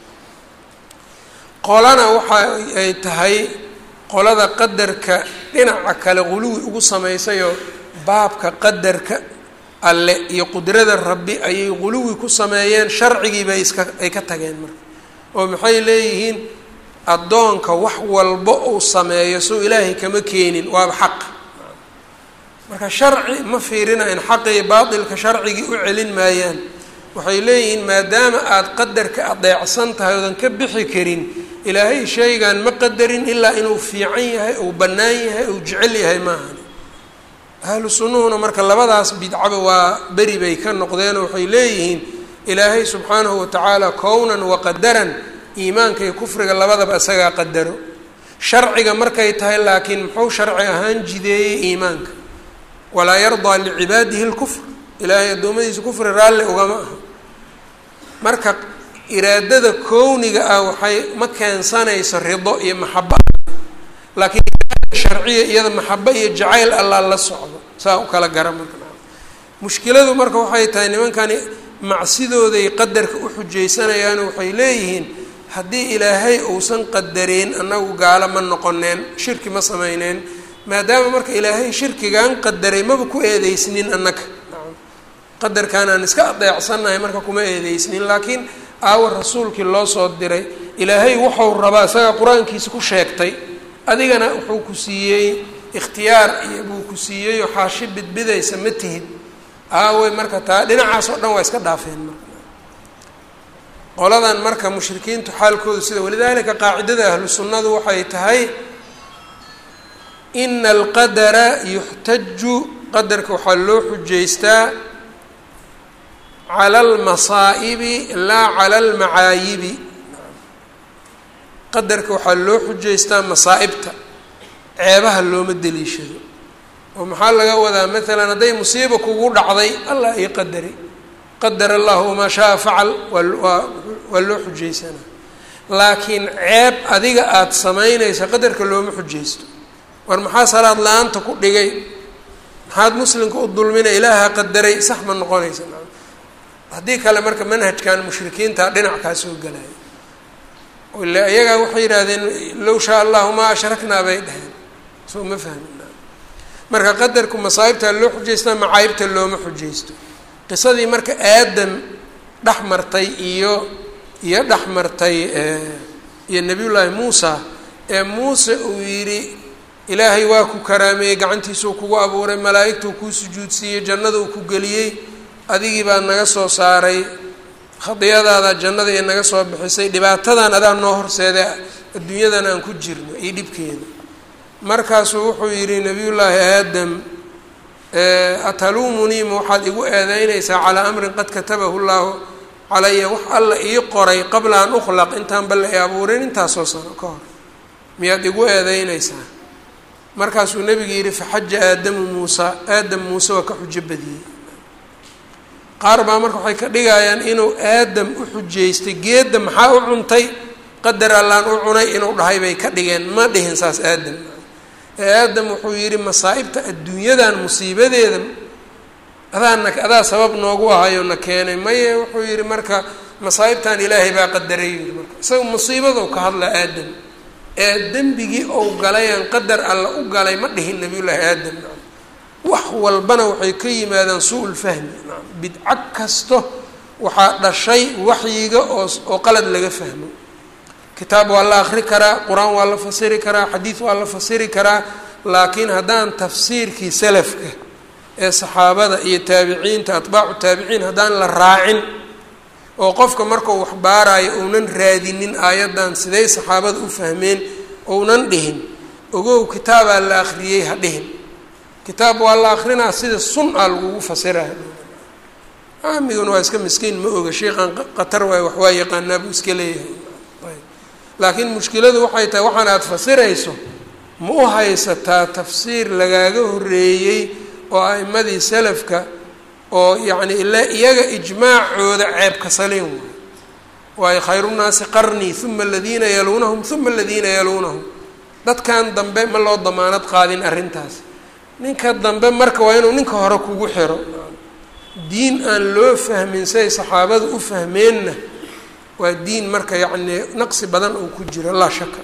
[SPEAKER 1] qolana waxa ay tahay qolada qadarka dhinaca kale quluwi ugu samaysayoo baabka qadarka alle iyo qudrada rabbi ayay quluwi ku sameeyeen sharcigii bay iska ay ka tageen marka oo maxay leeyihiin addoonka wax walba uu sameeyo soo ilaahay kama keenin waaba xaq marka sharci ma fiirinayn xaqa iyo baatilka sharcigii u celin maayaan waxay leeyihiin maadaama aada qadarka adeecsan tahay oodan ka bixi karin ilaahay shaygan ma qadarin ilaa inuu fiican yahay ou bannaan yahay ou jecel yahay maahan ahlu sunnuhuna marka labadaas bidcaba waa beri bay ka noqdeenoo waxay leeyihiin ilaahay subxaanahu watacaala kownan waqadaran iimaanka iyo kufriga labadaba isagaa qadaro sharciga markay tahay laakiin muxuu sharci ahaan jideeyey iimaanka walaa yardaa licibaadihi lkufr ilaahay addoommadiisa kufri raalli ugama aha marka iraadada kowniga ah waxay ma keensanayso rido iyo maxaba laakiin sharciya iyada maxaba iyo jacayl allaa la socdo saa u kala gara marka mushkiladu marka waxay tahay nimankani macsidooday qadarka u xujaysanayaano waxay leeyihiin haddii ilaahay uusan qadareen annagu gaalo ma noqoneen shirki ma samayneen maadaama marka ilaahay shirkigan qadaray maba ku eedeysnin annaga qadarkan aan iska adeecsannahay marka kuma eedeysnin laakiin aawa rasuulkii loo soo diray ilaahay wuxuu rabaa isagaa qur-aankiisa ku sheegtay adigana wuxuu ku siiyey ikhtiyaar iyo buu ku siiyeyoo xaashi bidbidaysa ma tihid aawey marka taa dhinacaas oo dhan waa iska dhaafeen marka qoladan marka mushrikiintu xaalkoodu sida walidaalika qaacidada ahlu sunnadu waxay tahay ina alqadara yuxtaju qadarka waxaa loo xujaystaa cala almasaa'ibi laa cala almacaayibi qadarka waxaa loo xujaystaa masaa'ibta ceebaha looma deliishado oo maxaa laga wadaa maalan hadday musiiba kugu dhacday allah ii qadari qadar allahu wamaa shaa facal waa waa loo xujaysanaa laakiin ceeb adiga aada samaynaysa qadarka looma xujaysto war maxaa salaad la-aanta ku dhigay maxaad muslimka u dulmina ilaaha qadaray sax ma noqonaysa haddii kale marka manhajkan mushrikiinta dhinac kaa soo galaya ila iyagaa waxay yidhaahdeen low shaa allahu maa ashraknaa bay dhaheen soo ma fahmina marka qadarku masaa'ibta loo xujaystaa macaayibta looma xujaysto qisadii marka aadam dhex martay iyo iyo dhex martay iyo nabiyullaahi muusa ee muuse uu yidhi ilaahay waa ku karaameeyey gacantiisuu kugu abuuray malaa'igtuu kuu sujuudsiiyey jannada uu ku geliyey adigii baa naga soo saaray khadiyadaada jannada ee naga soo bixisay dhibaatadan adaa noo horseeda adduunyadan aan ku jirno iyo dhibkeeda markaasuu wuxuu yidhi nabiyullaahi aadam ataluumunii ma waxaad igu eedeynaysaa calaa amrin qad katabahu llaahu calaya wax alla ii qoray qabla an ukhlaq intaan balla i abuurin intaasoo sano ka hor miyaad igu eedeynaysaa markaasuu nebigu yidhi faxaja aadamu muusa aadam muuse waa ka xujo badiyey qaar baa marka waxay ka dhigayaan inuu aadam u xujaystay geedda maxaa u cuntay qadar allaan u cunay inuu dhahay bay ka dhigeen ma dhihin saas aadam ee aadam wuxuu yidhi masaa'ibta adduunyadan musiibadeeda adaana adaa sabab noogu ahayo na keenay maye wuxuu yidhi marka masaa'ibtan ilaahay baa qadaray yidhi marka isaga musiibadou ka hadla aadam ee dembigii ou galayaan qadar alla u galay ma dhihin nabiyullaahi aadam wax walbana waxay ka yimaadaan suu-ul fahmi bidco kasto waxaa dhashay waxyiga oo oo qalad laga fahmo kitaab waa la akri karaa qur-aan waa la fasiri karaa xadiid waa la fasiri karaa laakiin haddaan tafsiirkii salafka ee saxaabada iyo taabiciinta atbaacu taabiciin haddaan la raacin oo qofka markau wax baarayo ounan raadinin aayaddan siday saxaabada u fahmeen ounan dhihin ogow kitaabaa la akhriyey ha dhihin kitaab waa la akrinaa sida sun a lagugu fasira amiguna waa iska miskiin ma oga sheikhan qatar waay wax waa yaqaanaa buu iska leeyahay laakiin mushkiladu waxay tahay waxaan aada fasirayso ma u haysataa tafsiir lagaaga horeeyey oo a'imadii salafka oo yacni ila iyaga ijmaacooda ceebka saliin waay waayo khayrunaasi qarnii uma aladiina yaluunahum uma aladiina yaluunahum dadkan dambe ma loo damaanad qaadin arrintaas ninka dambe marka waa inuu ninka hore kugu xiro diin aan loo fahmin siay saxaabada u fahmeenna waa diin marka yacni naqsi badan oo ku jiro laa shaka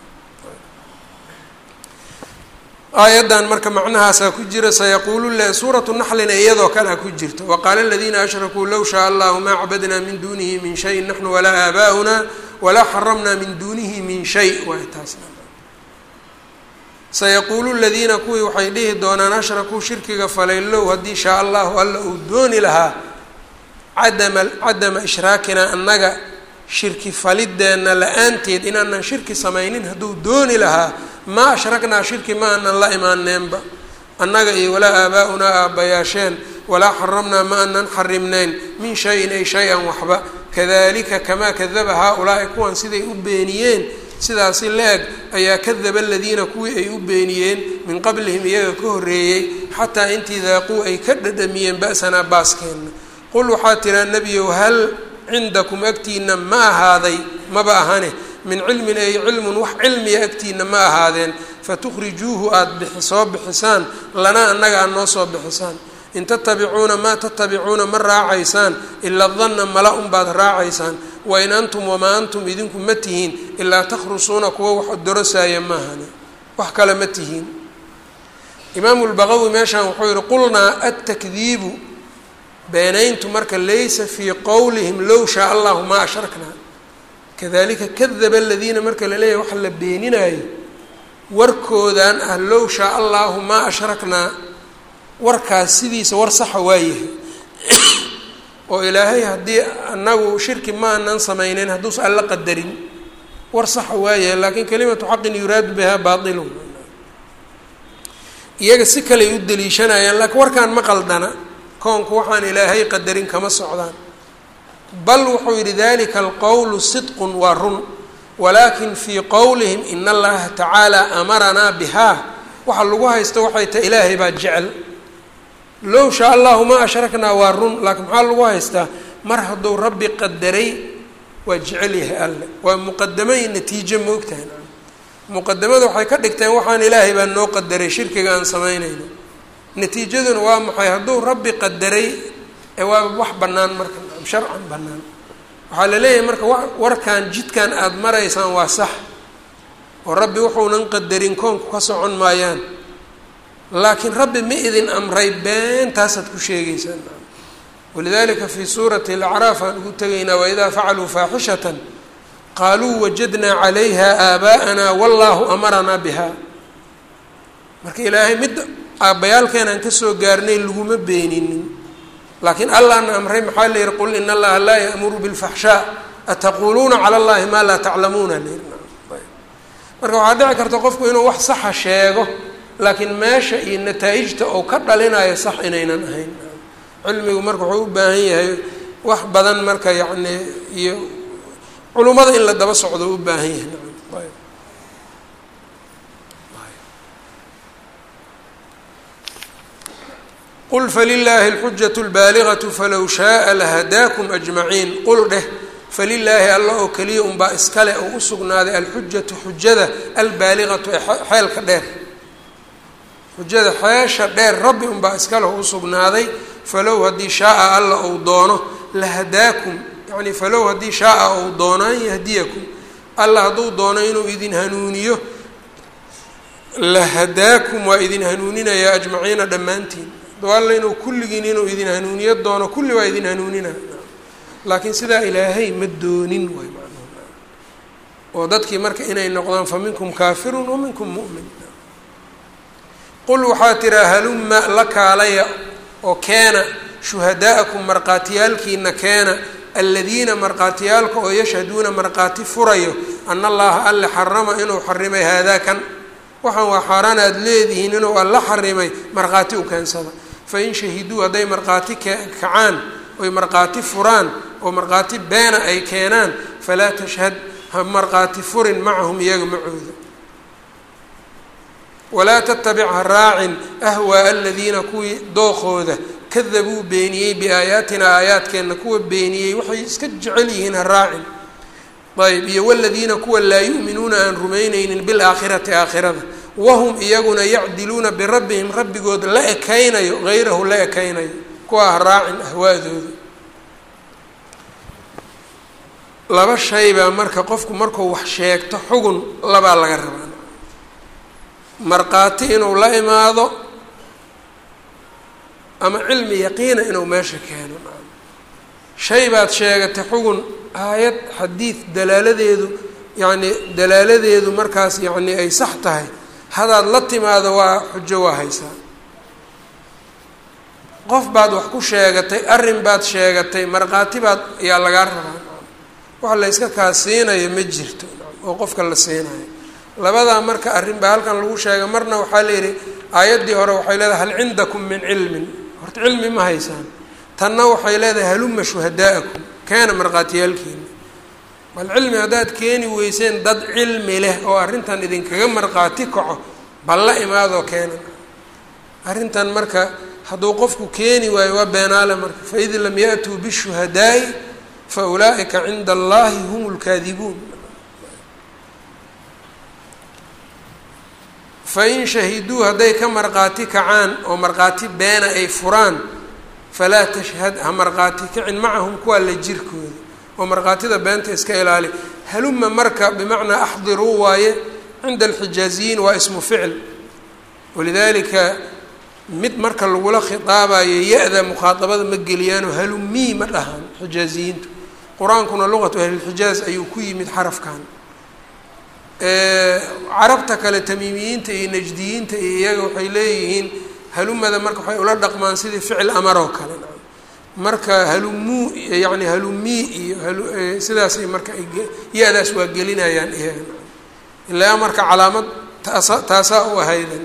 [SPEAKER 1] aayaddan marka macnahaasaa ku jira sayaquulu le suuratu naxlina iyadoo kalea ku jirta waqaala aladiina ashrakuu low shaa allahu maa cabadnaa min duunihi min shayin naxnu walaa aabaa'una walaa xaramnaa min duunihi min shay waay taas sayaquulu ladiina kuwii waxay dhihi doonaan ashrakuu shirkiga falay low haddii shaa allahu alla uu dooni lahaa cadama cadama ishraakinaa annaga shirki falideenna la-aanteed inaanan shirki samaynin hadduu dooni lahaa maa ashraknaa shirki ma aanan la imaaneenba annaga iyo walaa aabaa'unaa aabbayaasheen walaa xaramnaa ma aanan xarimnayn min shayin ay shay-an waxba kadalika kamaa kadaba haa-ulaa'i kuwan siday u beeniyeen sidaasi la-eg ayaa kadaba aladiina kuwii ay u beeniyeen min qablihim iyaga ka horreeyey xataa intii daaquu ay ka dhadhamiyeen ba'sanaa baaskeenna qul waxaa tiraa nebiyow hal cindakum agtiina ma ahaaday maba ahane min cilmin ay cilmun wax cilmiya agtiina ma ahaadeen fatukhrijuuhu aada bixi soo bixisaan lanaa annaga aad noo soo bixisaan in tatabicuuna maa tatabicuuna ma raacaysaan ilaa danna mala unbaad raacaysaan wain antum wamaa antum idinku ma tihiin ilaa takhrusuuna kuwa wax dorosaaya maahane wax kale ma tihiin imaamu lbaqawi meeshaan wuxuu yihi qulnaa atakdiibu beenayntu marka laysa fii qowlihim low shaa allahu maa ashraknaa kadalika kadaba aladiina marka la leeyahay waxa la beeninaayo warkoodan ah low shaa allahu maa ashraknaa warkaas sidiisa war saxa waayahay oo ilaahay haddii anagu shirki maanan samayneyn hadduusa alla qadarin war saxa waayahay laakiin kalimatu xaqin yuraadu bihaa baailun iyaga si kaley u daliishanayaan laakiin warkaan ma qaldana koonku waxaan ilaahay qadarin kama socdaan bal wuxuu yidhi dalika alqowlu sidqun waa run walaakin fii qowlihim in allaha tacaala amaranaa bihaa waxa lagu haysto waxay tahay ilaahay baa jecel low shaa allahu ma ashraknaa waa run laakiin maxaa lagu haystaa mar hadduu rabbi qadaray waa jecel yahay alle waa muqadamo iyo natiijo moogtahay muqadamada waxay ka dhigteen waxaan ilaahay baa noo qadaray shirkiga aan samaynayno natiijaduna waa maxay hadduu rabbi qadaray ee waa wax bannaan marka sharcan bannaan waxaa la leeyahay marka warkan jidkan aada maraysaan waa sax oo rabbi wuxuunan qadarin koonku ka socon maayaan laakiin rabbi ma idin amray beentaasaad ku sheegaysaan walidalika fii suurati alacraaf aan ugu tegaynaa waidaa facaluu faaxishatan qaaluu wajadnaa calayha aabaa'ana wallahu amaranaa biha marka ilaahay midda aabbayaalkeenaan kasoo gaarnay laguma beeninin laakiin allahna amray maxaa la yihi qul in allaha laa ya'muru bilfaxshaa ataquuluuna cala allahi maa laa taclamuuna la yihi marka waxaa dhici karta qofku inuu wax saxa sheego laakiin meesha iyo nataa-ijta oo ka dhalinayo sax inaynan ahayn cilmigu marka wuxuu u baahan yahay wax badan marka yacni iyo culummada in la daba socdo u baahan yahay qul falilaahi alxujatu lbaaliqatu falow shaaa lahadaakum ajmaciin qul dheh falilaahi alla oo keliya unbaa iskale oo u sugnaaday alxujatu xujada albaaliqatu ee xeelka dheer xujada xeesha dheer rabbi unbaa iskale oo u sugnaaday falow haddii shaaa alla ou doono lahadaakum yani falow haddii shaaa ou doono an yahdiyakum alla hadduu doono inuu idin hanuuniyo lahadaakum waa idin hanuuninayaa ajmaciina dhammaantiin alla inuu kulligiin inuu idin hanuuniyo doono kulli waa idin hanuunina laakiin sidaa ilaahay ma doonin waay macnuhu oo dadkii marka inay noqdaan fa minkum kaafirun wa minkum mu'min qul waxaa tiraa halumma la kaalaya oo keena shuhadaa'akum markhaatiyaalkiina keena aladiina markhaatiyaalka oo yashhaduuna markhaati furayo ana allaha alle xarama inuu xarimay haadaa kan waxaan waa xaaraan aada leedihiin inuu alla xarimay markhaati u keensada fain shahiduu hadday markhaati kacaan oy markhaati furaan oo markhaati beena ay keenaan falaa tashhad ha markhaati furin macahum iyaga macooda walaa tattabic ha raacin ahwaaa aladiina kuwii dookooda kadabuu beeniyey biaayaatina aayaadkeenna kuwa beeniyey waxay iska jecel yihiin ha raacin ayb iyo waladiina kuwa laa yu'minuuna aan rumayneynin bilaakhirati aakhirada wahum iyaguna yacdiluuna birabbihim rabbigood la ekaynayo hayrahu la ekaynayo kuwaa ha raacin ahwaadooda laba shay baa marka qofku markuu wax sheegto xugun labaa laga rabaa markhaati inuu la imaado ama cilmi yaqiina inuu meesha keeno shay baad sheegatay xugun aayad xadiid dalaaladeedu yacni dalaaladeedu markaas yacni ay sax tahay hadaad la timaado waa xujo waa haysaa qof baad wax ku sheegatay arrin baad sheegatay markhaati baad ayaa lagaa rabaa wax la yska kaa siinayo ma jirto oo qofka la siinayo labadaa marka arrin baa halkan lagu sheegay marna waxaa la yidhi aayaddii hore waxay leedahay hal cindakum min cilmin horta cilmi ma haysaan tanna waxay leedahay haluma shuhadaa'akum keena markhaatiyaalkiina bal cilmi haddaad keeni weyseen dad cilmi leh oo arrintan idinkaga markhaati kaco bal la imaadoo keena arrintan marka hadduu qofku keeni waayo waa beenaale marka faid lam ya'tuu bishuhadaa'i fa ulaa'ika cinda allahi hum lkaadibuun fain shahiduu hadday ka markhaati kacaan oo markhaati beena ay furaan falaa tashhad ha markhaati kicin macahum kuwaa la jirkooda oo markhaatida beenta iska ilaali haluma marka bimacnaa axdiruu waaye cinda alxijaaziyiin waa ismu ficil walidaalika mid marka lagula khitaabayo ya-da mukhaaabada ma geliyaanoo halumii ma dhahaan xijaaziyiintu qur-aankuna luqatu ahlilxijaaz ayuu ku yimid xarafkan carabta kale tamiimiyiinta iyo najdiyiinta iyo iyaga waxay leeyihiin halumada marka waxay ula dhaqmaan sidii ficil amaroo kale marka halumuu yani halumii iyo sidaasay marka ya-daas waa gelinayaan iyaga ilaa marka calaamad taasa taasaa u ahayda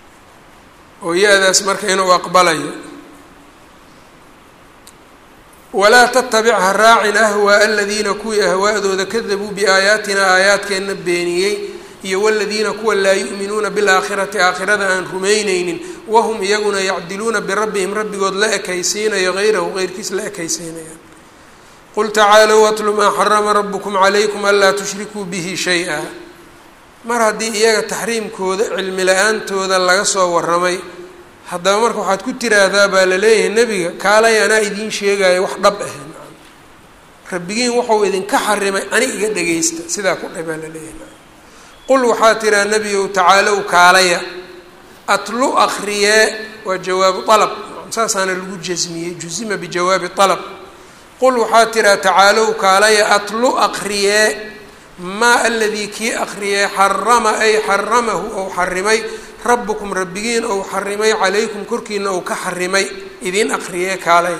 [SPEAKER 1] oo ya-daas marka inuu aqbalayo walaa tatabic ha raacin ahwaa aladiina kuwii ahwaa'dooda kadabuu biaayaatina aayaadkeenna beeniyey iyo waladiina kuwa laa yu'minuuna bilaakhirati aakhirada aan rumaynaynin wahum iyaguna yacdiluuna birabbihim rabbigood la ekaysiinayo hayrahu heyrkiis la ekaysiinayaan qul tacaalow atlu maa xarama rabukum calaykum anlaa tushrikuu bihi shay-a mar haddii iyaga taxriimkooda cilmi la-aantooda laga soo waramay haddaba marka waxaad ku tiraahdaa baa la leeyahay nebiga kaalay anaa idiin sheegaayo wax dhab ah rabbigiin wuxuu idinka xarimay ani iga dhageysta sidaa ku dha baa la leeyahay qul waxaa tiraa nebigow tacaalow kaalaya atlu akriyee waa jawaabu alab saasaana lagu jasmiyey jusima bijawaabi alab qul waxaa tiraa tacaalow kaalaya atlu akriyee maa aladii kii akriyee xarama ay xaramahu ou xarimay rabbukum rabbigiin ou xarimay calaykum korkiina ou ka xarimay idiin akriyee kaalay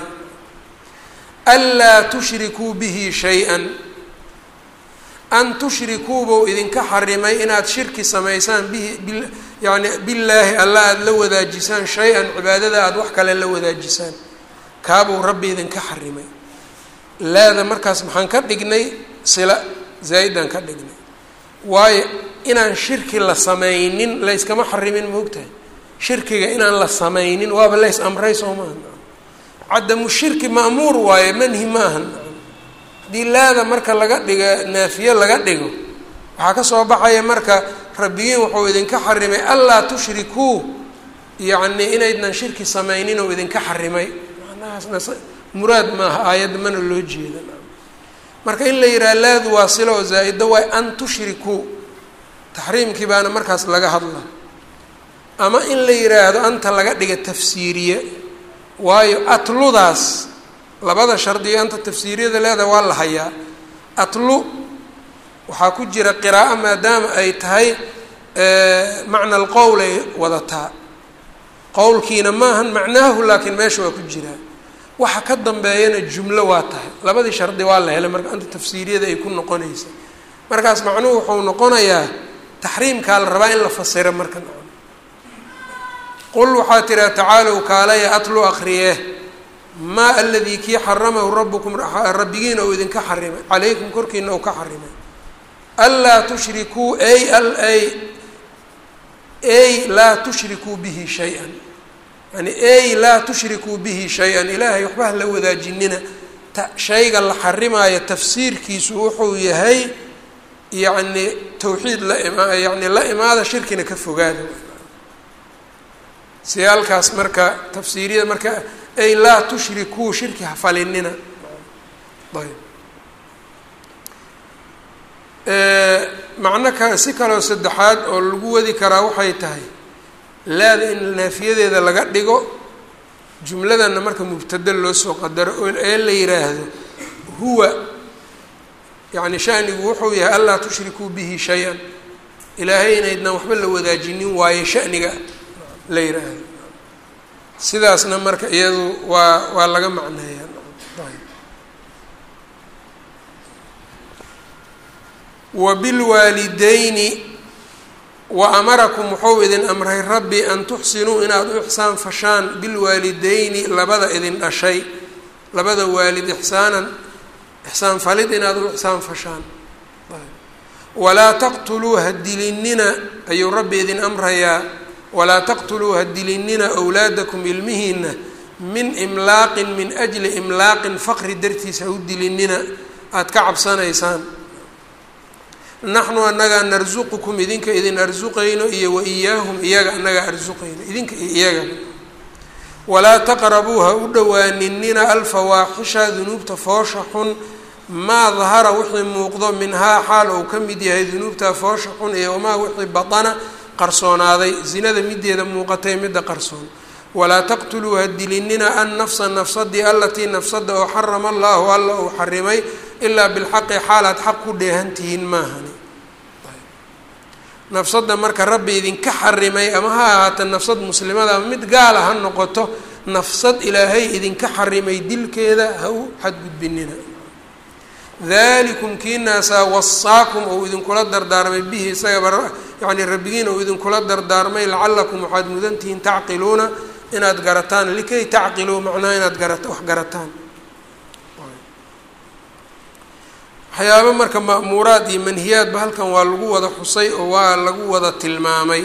[SPEAKER 1] anlaa tushrikuu bihi shay-an an tushrikuubou idinka xarimay inaad shirki samaysaan bihi yani billaahi alla aada la wadaajisaan shay-an cibaadada aada wax kale la wadaajisaan kaabuu rabbi idinka xarimay laada markaas maxaan ka dhignay sila zaa-idan ka dhignay waayo inaan shirki la samaynin layskama xarimin moogtahay shirkiga inaan la samaynin waaba lays amray soo maaha cadamu shirki ma'muur waayo manhi maaha haddii laada marka laga dhiga naafiye laga dhigo waxaa ka soo baxaya marka rabbigiin wuxuu idinka xarimay anlaa tushrikuu yacni inaydnan shirki samaynin oo idinka xarimay macnahaasna muraad maaha aayadda mana loo jeeda marka in la yidhaha laadu waa silo oo zaa-ida waay an tushrikuu taxriimkii baana markaas laga hadla ama in la yidhaahdo anta laga dhiga tafsiiriye waayo atludaas labada shardiga anta tafsiiriyada leedaha waa la hayaa atlu waxaa ku jira qiraa'o maadaama ay tahay macna alqowl ay wadataa qowlkiina maahan macnaahu laakiin meesha waa ku jiraa waxa ka dambeeyana jumlo waa tahay labadii shardi waa la helay marka anta tafsiiriyada ay ku noqonaysa markaas macnuhu wuxuu noqonayaa taxriimkaa la rabaa in la fasiro marka qul waxaa tiraa tacaalow kaalaya atlu akriye maa aladii kii xaramahu rabukum rabbigiina ou idinka xarimay calaykum korkiina ou ka xarimay anlaa tushrikuu ay ay ay laa tushrikuu bihi shay-an yani ay laa tushrikuu bihi shay-an ilaahay waxba ha la wadaajinina shayga la xarimaayo tafsiirkiisu wuxuu yahay yacni tawxiid la ima yani la imaada shirkina ka fogaada siyaalkaas marka tafsiiriyada marka ay laa tushrikuu shirki ha falinina ayb macno ka si kaloo saddexaad oo lagu wadi karaa waxay tahay laada in naafiyadeeda laga dhigo jumladana marka mubtada loo soo qadaro oo ee la yiraahdo huwa yacni shanigu wuxuu yahay anlaa tushrikuu bihi shay-an ilaahay inaydnan waxba la wadaajinin waayo shaniga la yiraahdo sidaasna marka iyadu waa waa laga macneeyaa wabilwaalidayni wa amarakum wuxuu idin amray rabbi an tuxsinuu inaad u ixsaan fashaan bilwaalidayni labada idin dhashay labada waalid ixsaanan ixsaan falid inaad u ixsaan fashaan walaa taqtuluu ha dilinina ayuu rabbi idin amrayaa walaa taqtuluu ha dilinina awlaadakum ilmihiina min imlaaqin min ajli imlaaqin faqri dartiis ha u dilinina aada ka cabsanaysaan naxnu annagaa narsuqukum idinka idin arsuqayno iyo wa iyaahum iyaga annagaa arsuqayno idinka iyo iyaga walaa taqrabuu ha u dhowaaninina alfawaaxisha dunuubta foosha xun maa dahara wixii muuqdo minhaa xaal uu ka mid yahay dunuubta foosha xun iyo wamaa wixii batana qarsoonaaday zinada mideeda muuqatay midda qarsoon walaa taqtuluu ha dilinina an nafsa nafsadii alatii nafsada oo xarama allaahu alla uu xarimay ilaa bilxaqi xaalaad xaq ku dheehantihiin maahani nafsadda marka rabbi idinka xarimay ama ha ahaata nafsad muslimada ama mid gaala ha noqoto nafsad ilaahay idinka xarimay dilkeeda ha u xadgudbinina dalikum kiinaasaa wasaakum ou idinkula dardaarmay bihi isagaba yacni rabbigiin ou idinkula dardaarmay lacalakum waxaad mudantihiin tacqiluuna inaad garataan likay tacqiluu macnaha inaad garata wax garataan waxyaabo marka ma'muuraad iyo manhiyaadba halkan waa lagu wada xusay oo waa lagu wada tilmaamay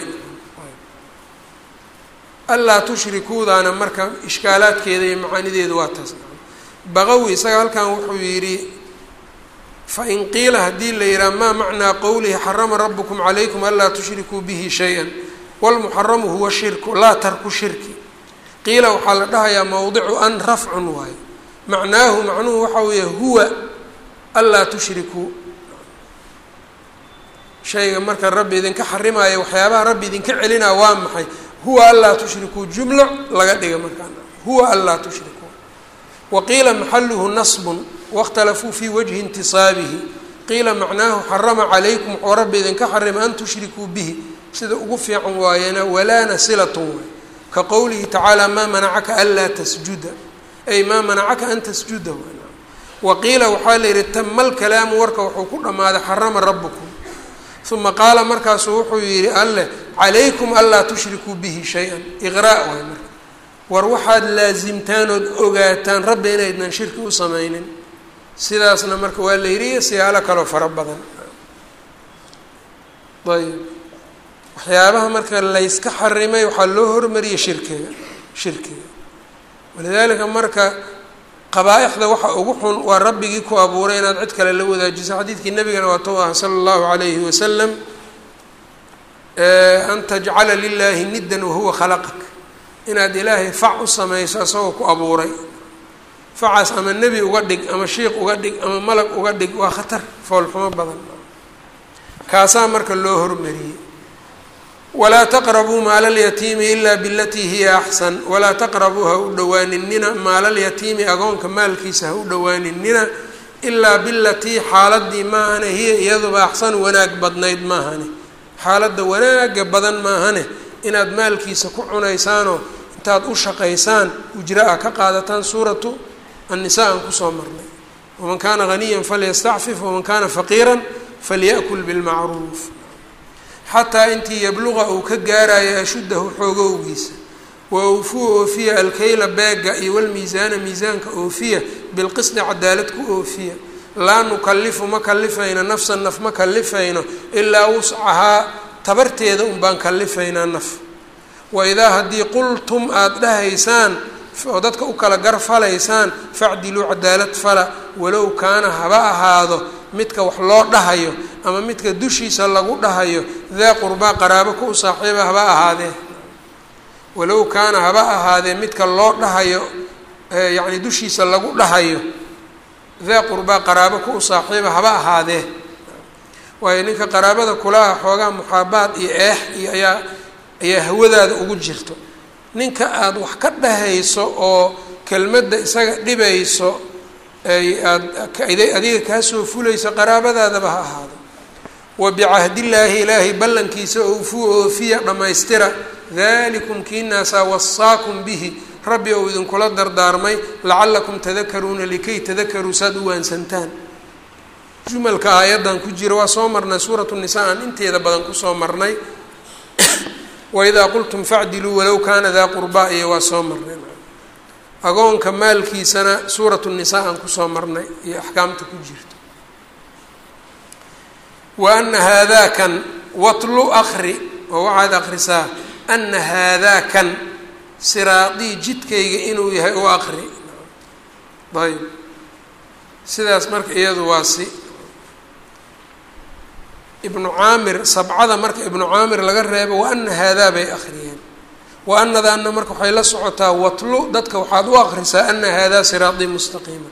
[SPEAKER 1] allaa tushrikuudaana marka ishkaalaadkeeda iyo macaanideedu waa taas baqawi isaga halkan wuxuu yidhi fain qiila haddii la yidhaha maa macnaa qowlihi xarama rabukum calaykum anlaa tushrikuu bihi shay-an walmuxaramu huwa shirku laa tarku shirki qiila waxaa la dhahayaa mowdicu an rafcun waayo macnaahu macnuhu waxa weeye huwa anlaa tushrikuu shayga marka rabbi idinka xarimaayo waxyaabaha rabbi idinka celinaa waa maxay huwa anlaa tushrikuu jumlo laga dhiga markaan huwa anlaa tushrikuu wa qiila maxaluhu nasbun waاkhtalafuu fii wajhi intisaabihi qiila macnaahu xarama calaykum wuxuu rabbi idinka xarima an tushrikuu bihi sida ugu fiican waayana walaana silatun waay ka qowlihi tacaala maa manacaka anlaa tasjuda ay maa manacaka an tasjuda wa qiila waxaa la yihi tama lkalaamu warka wuxuu ku dhammaaday xarama rabukum uma qaala markaasuu wuxuu yihi alleh calaykum anlaa tushrikuu bihi shay-an iqraa waay marka war waxaad laasimtaan ood ogaataan rabbi inaydnan shirki u samaynin sidaasna marka waa la yidhi iyo siyaalo kaloo fara badan ayb waxyaabaha marka layska xarimay waxaa loo hormariyey shirkiga shirkiga walidaalika marka qabaa-ixda waxa ugu xun waa rabbigii ku abuuray inaad cid kale la wadaajiso xadiidkii nabigana waa tou ah sala allahu calayhi wasalam an tajcala lilaahi niddan wahuwa khalaqak inaad ilaahay fac u samayso isagoo ku abuuray facaas ama nebi uga dhig ama shiiq uga dhig ama malag uga dhig waa khatar foolxumo badan kaasaa marka loo hormariyey walaa taqrabuu maala alyatiimi ilaa bilatii hiya axsan walaa taqrabuu ha u dhowaaninina maala alyatiimi agoonka maalkiisa ha u dhowaaninina ilaa bilatii xaaladii maahane hiya iyaduba axsan wanaag badnayd maahane xaaladda wanaaga badan maahane inaad maalkiisa ku cunaysaanoo intaad u shaqaysaan ujra a ka qaadataan suuratu annisaa aan kusoo marnay waman kaana haniyan falyastacfif waman kaana faqiiran falya'kul bilmacruuf xataa intii yabluqa uu ka gaarayo ashuddahu xoogowgiisa wa awfuu oofiya alkayla beega iyo walmiisaana miisaanka oofiya bilqisdi cadaalad ku oofiya laa nukalifu ma kalifayno nafsan naf ma kalifayno ilaa wuscahaa tabarteeda un baan kalifaynaa naf wa idaa haddii qultum aada dhahaysaan oo dadka u kala garfalaysaan facdiluu cadaalad fala walow kaana haba ahaado midka wax loo dhahayo ama midka dushiisa lagu dhahayo daa qurbaa qaraabo ku u saaxiiba haba ahaadee walow kaana haba ahaadee midka loo dhahayo yacni dushiisa lagu dhahayo daa qurbaa qaraabo ku u saaxiiba haba ahaadee waayo ninka qaraabada kulaha xoogaa muxaabaad iyo eex iyo ayaa ayaa hawadaada ugu jirto ninka aada wax ka dhahayso oo kelmadda isaga dhibayso ay aad adiga kaasoo fulayso qaraabadaadaba ha ahaado wa bicahdillaahi ilaahay ballankiisa oofuu oofiya dhammaystira dalikum kiinaasaa wasaakum bihi rabbi ou idinkula dardaarmay lacallakum tadakaruuna likay tadakaruu saad u waansantaan jumalka aayaddan ku jira waa soo marnay suuratu nisaa aan inteeda badan kusoo marnay waidaa qultum facdiluu walow kaana daa qurbaa iyo waa soo marnay agoonka maalkiisana suuratu nisaa aan kusoo marnay iyo axkaamta ku jirto wa ana haadaakan watlu akri oo waxaad akrisaa ana haadaakan siraadii jidkayga inuu yahay u akri ayb sidaas marka iyadu waa si ibnu caamir sabcada marka ibnu caamir laga reebo wa ana haadaa bay akhriyeen wa anadaana marka waxay la socotaa watlu dadka waxaad u akrisaa ana haadaa siraatii mustaqiima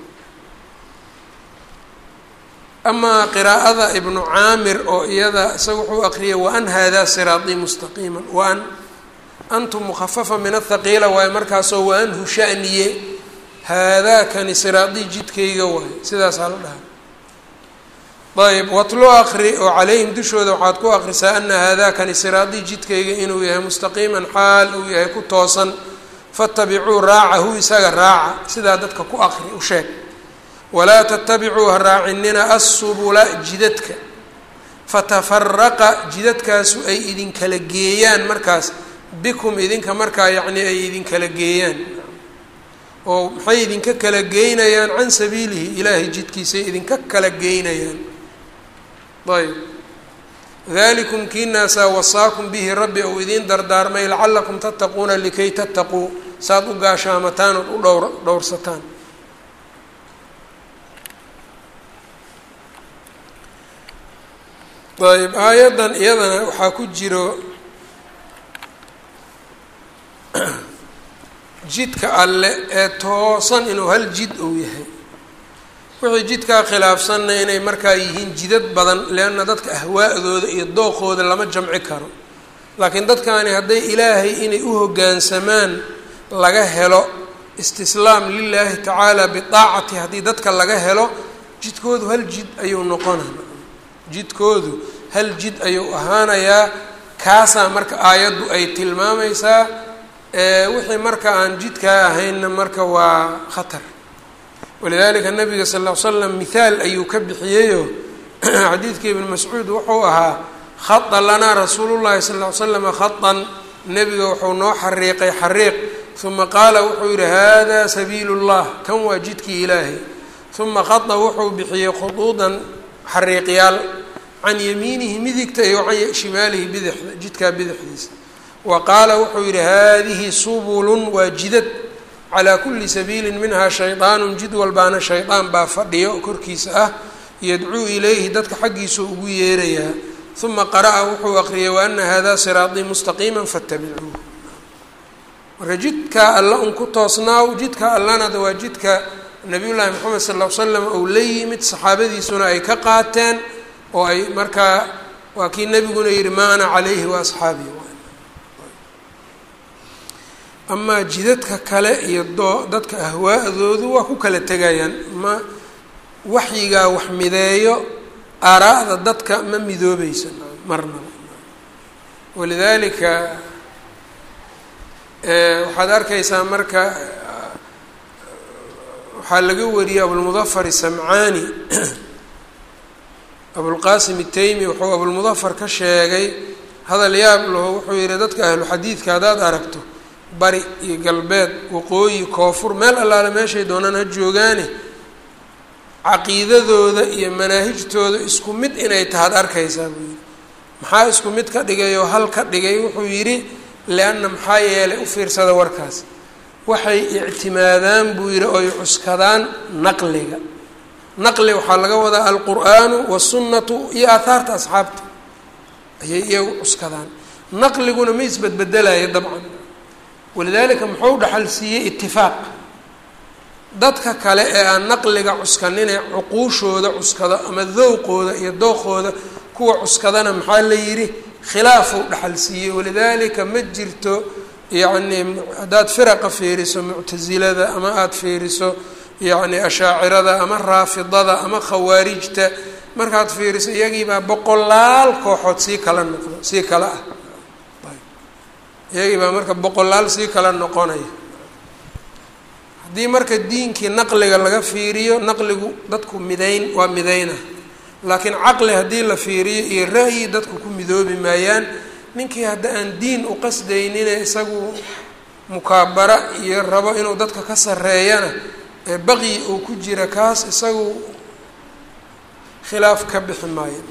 [SPEAKER 1] amaa qiraa'ada ibnu caamir oo iyada isaga wuxuu akriyay waan haadaa siraatii mustaqiima waan antum mukhafafa min athaqiila waaye markaasoo waanhu shaniye haadaakani siraatii jidkayga waaye sidaasaa la dhaha ayb watlo akri oo calayhim dushooda waxaad ku akrisaa ana haadaakani siraatii jidkayga inuu yahay mustaqiiman xaal uu yahay ku toosan fatabicuu raacahu isaga raaca sidaa dadka ku akri u sheeg walaa tatabicuu ha raacinina assubula jidadka fatafaraqa jidadkaasu ay idinkala geeyaan markaas bikum idinka markaa yacnii ay idinkala geeyaan oo maxay idinka kala geynayaan can sabiilihi ilaahay jidkiisay idinka kala geynayaan ayb dalikum kiinaasaa wasaakum bihi rabbi ou idiin dardaarmay lacalakum tattaquuna likay tattaquu saad u gaashaamataan ood u dhowr dhowrsataan ayb aayaddan iyadana waxaa ku jiro jidka alle ee toosan inuu hal jid uu yahay wixii jidkaa khilaafsanna inay markaa yihiin jidad badan leanna dadka ahwaa'dooda iyo dooqooda lama jamci karo laakiin dadkaani hadday ilaahay inay u hoggaansamaan laga helo istislaam lilaahi tacaala bidaacati haddii dadka laga helo jidkoodu hal jid ayuu noqonaya jidkoodu hal jid ayuu ahaanayaa kaasaa marka aayaddu ay tilmaamaysaa wixii marka aan jidkaa ahaynna marka waa khatar walidalika nabiga sal ll l slam mithaal ayuu ka bixiyeyo xadiidka ibn mascuud wuxuu ahaa khada lanaa rasuulu llahi sal ll ly slama khadan nebiga wuxuu noo xariiqay xariiq uma qaala wuxuu yihi hada sabiilu llah kan waa jidkii ilaahay uma khada wuxuu bixiyey khuduudan xariiqyaal can yamiinihi midigta iyo can shimaalihi bidixda jidkaa bidixdiisa wa qaala wuxuu yihi hadihi subulun waa jidad calaa kuli sabiilin minhaa shaydaanun jid walbaana shaydaan baa fadhiyo korkiisa ah yadcuu ilayhi dadka xaggiisuu ugu yeerayaa uma qara'a wuxuu aqriyay waana hada siraatii mustaqiima fattabicuuh marka jidkaa alla un ku toosnaaw jidka allanada waa jidka nabiy llaahi moxamed sal l slam ou la yimid saxaabadiisuna ay ka qaateen oo ay markaa waa kii nebiguna yihi maa ana calayhi wa asxaabii amaa jidadka kale iyo doo dadka ahwaa'doodu waa ku kala tegayaan ma waxyigaa wax mideeyo aaraa'da dadka ma midoobeysa marnaba walidaalika waxaad arkaysaa marka waxaa laga wariyey abulmudafar isamcaani abulqaasim itaymi wuxuu abulmudafar ka sheegay hadal yaab laho wuxuu yihi dadka ahlu xadiidka haddaad aragto bari iyo galbeed waqooyi koonfur meel allaale meeshay doonaan ha joogaane caqiidadooda iyo manaahijtooda isku mid inay tahaad arkaysaa buu yidhi maxaa isku mid ka dhigay oo hal ka dhigay wuxuu yidhi lianna maxaa yeelay u fiirsada warkaas waxay ictimaadaan buu yidhi oy cuskadaan naqliga naqli waxaa laga wadaa alqur'aanu wasunnatu iyo aahaarta asxaabta ayay iyagu cuskadaan naqliguna ma isbedbedelaya dabcan walidaalika muxuu dhaxal siiyey itifaaq dadka kale ee aan naqliga cuskaninee cuquushooda cuskado ama dowqooda iyo dooqooda kuwa cuskadana maxaa la yidhi khilaafuu dhaxal siiyey walidaalika ma jirto yacni haddaad firaqa fiiriso muctasilada ama aada fiiriso yacni ashaacirada ama raafidada ama khawaarijta markaad fiiriso iyagiibaa boqolaal kooxood sii kala noqdo sii kala ah iyagii baa marka boqolaal sii kala noqonaya haddii marka diinkii naqliga laga fiiriyo naqligu dadku midayn waa midayna laakiin caqli haddii la fiiriyo iyo ra'yi dadku ku midoobi maayaan ninkii hadda aan diin u qasdaynine isagu mukaabara iyo rabo inuu dadka ka sarreeyana ee baqyi uu ku jira kaas isagu khilaaf ka bixi maayo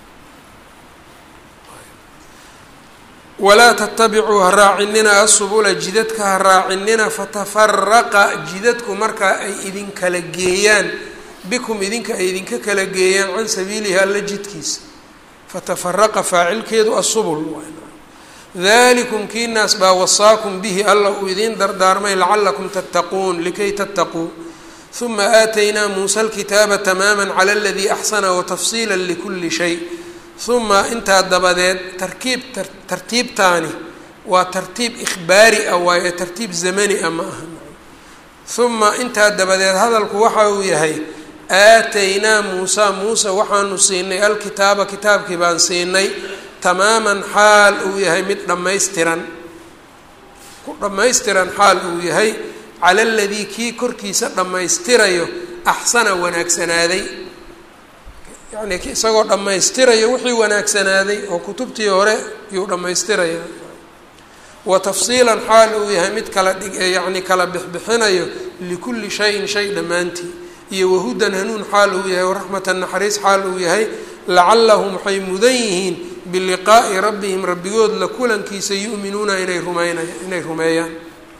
[SPEAKER 1] walaa tatabicuu ha raacinina asubula jidadka ha raacinina fatafaraqa jidadku markaa ay idinkala geeyaan bikum idinka ay idinka kala geeyaan can sabiilihi alla jidkiisa fatafaraqa faacilkeedu asubul dalikum kii naas baa wasaakum bihi alla uu idiin dardaarmay lacalakum tattaquun likay tattaquu uma aataynaa muusa alkitaaba tamaama cala aladii axsana watafsiila likuli shay uma intaa dabadeed tarkiib tartiibtaani waa tartiib ikhbaari ah waayo tartiib zamani ah ma aha uma intaa dabadeed hadalku waxa uu yahay aataynaa muusa muuse waxaanu siinay alkitaaba kitaabkii baan siinay tamaaman xaal uu yahay mid dhammaystiran ku dhammaystiran xaal uu yahay cala aladii kii korkiisa dhammaystirayo axsana wanaagsanaaday yacni isagoo dhammaystirayo wixii wanaagsanaaday oo kutubtii hore yuu dhammaystiraya wa tafsiilan xaal uu yahay mid kala dhig yacni kala bixbixinayo likulli shayin shay dhammaantii iyo wahudan hanuun xaal uu yahay waraxmatan naxariis xaal uu yahay lacallahum waxay mudan yihiin biliqaa'i rabbihim rabbigood la kulankiisa yu'minuuna inay rumeynaya inay rumeeyaan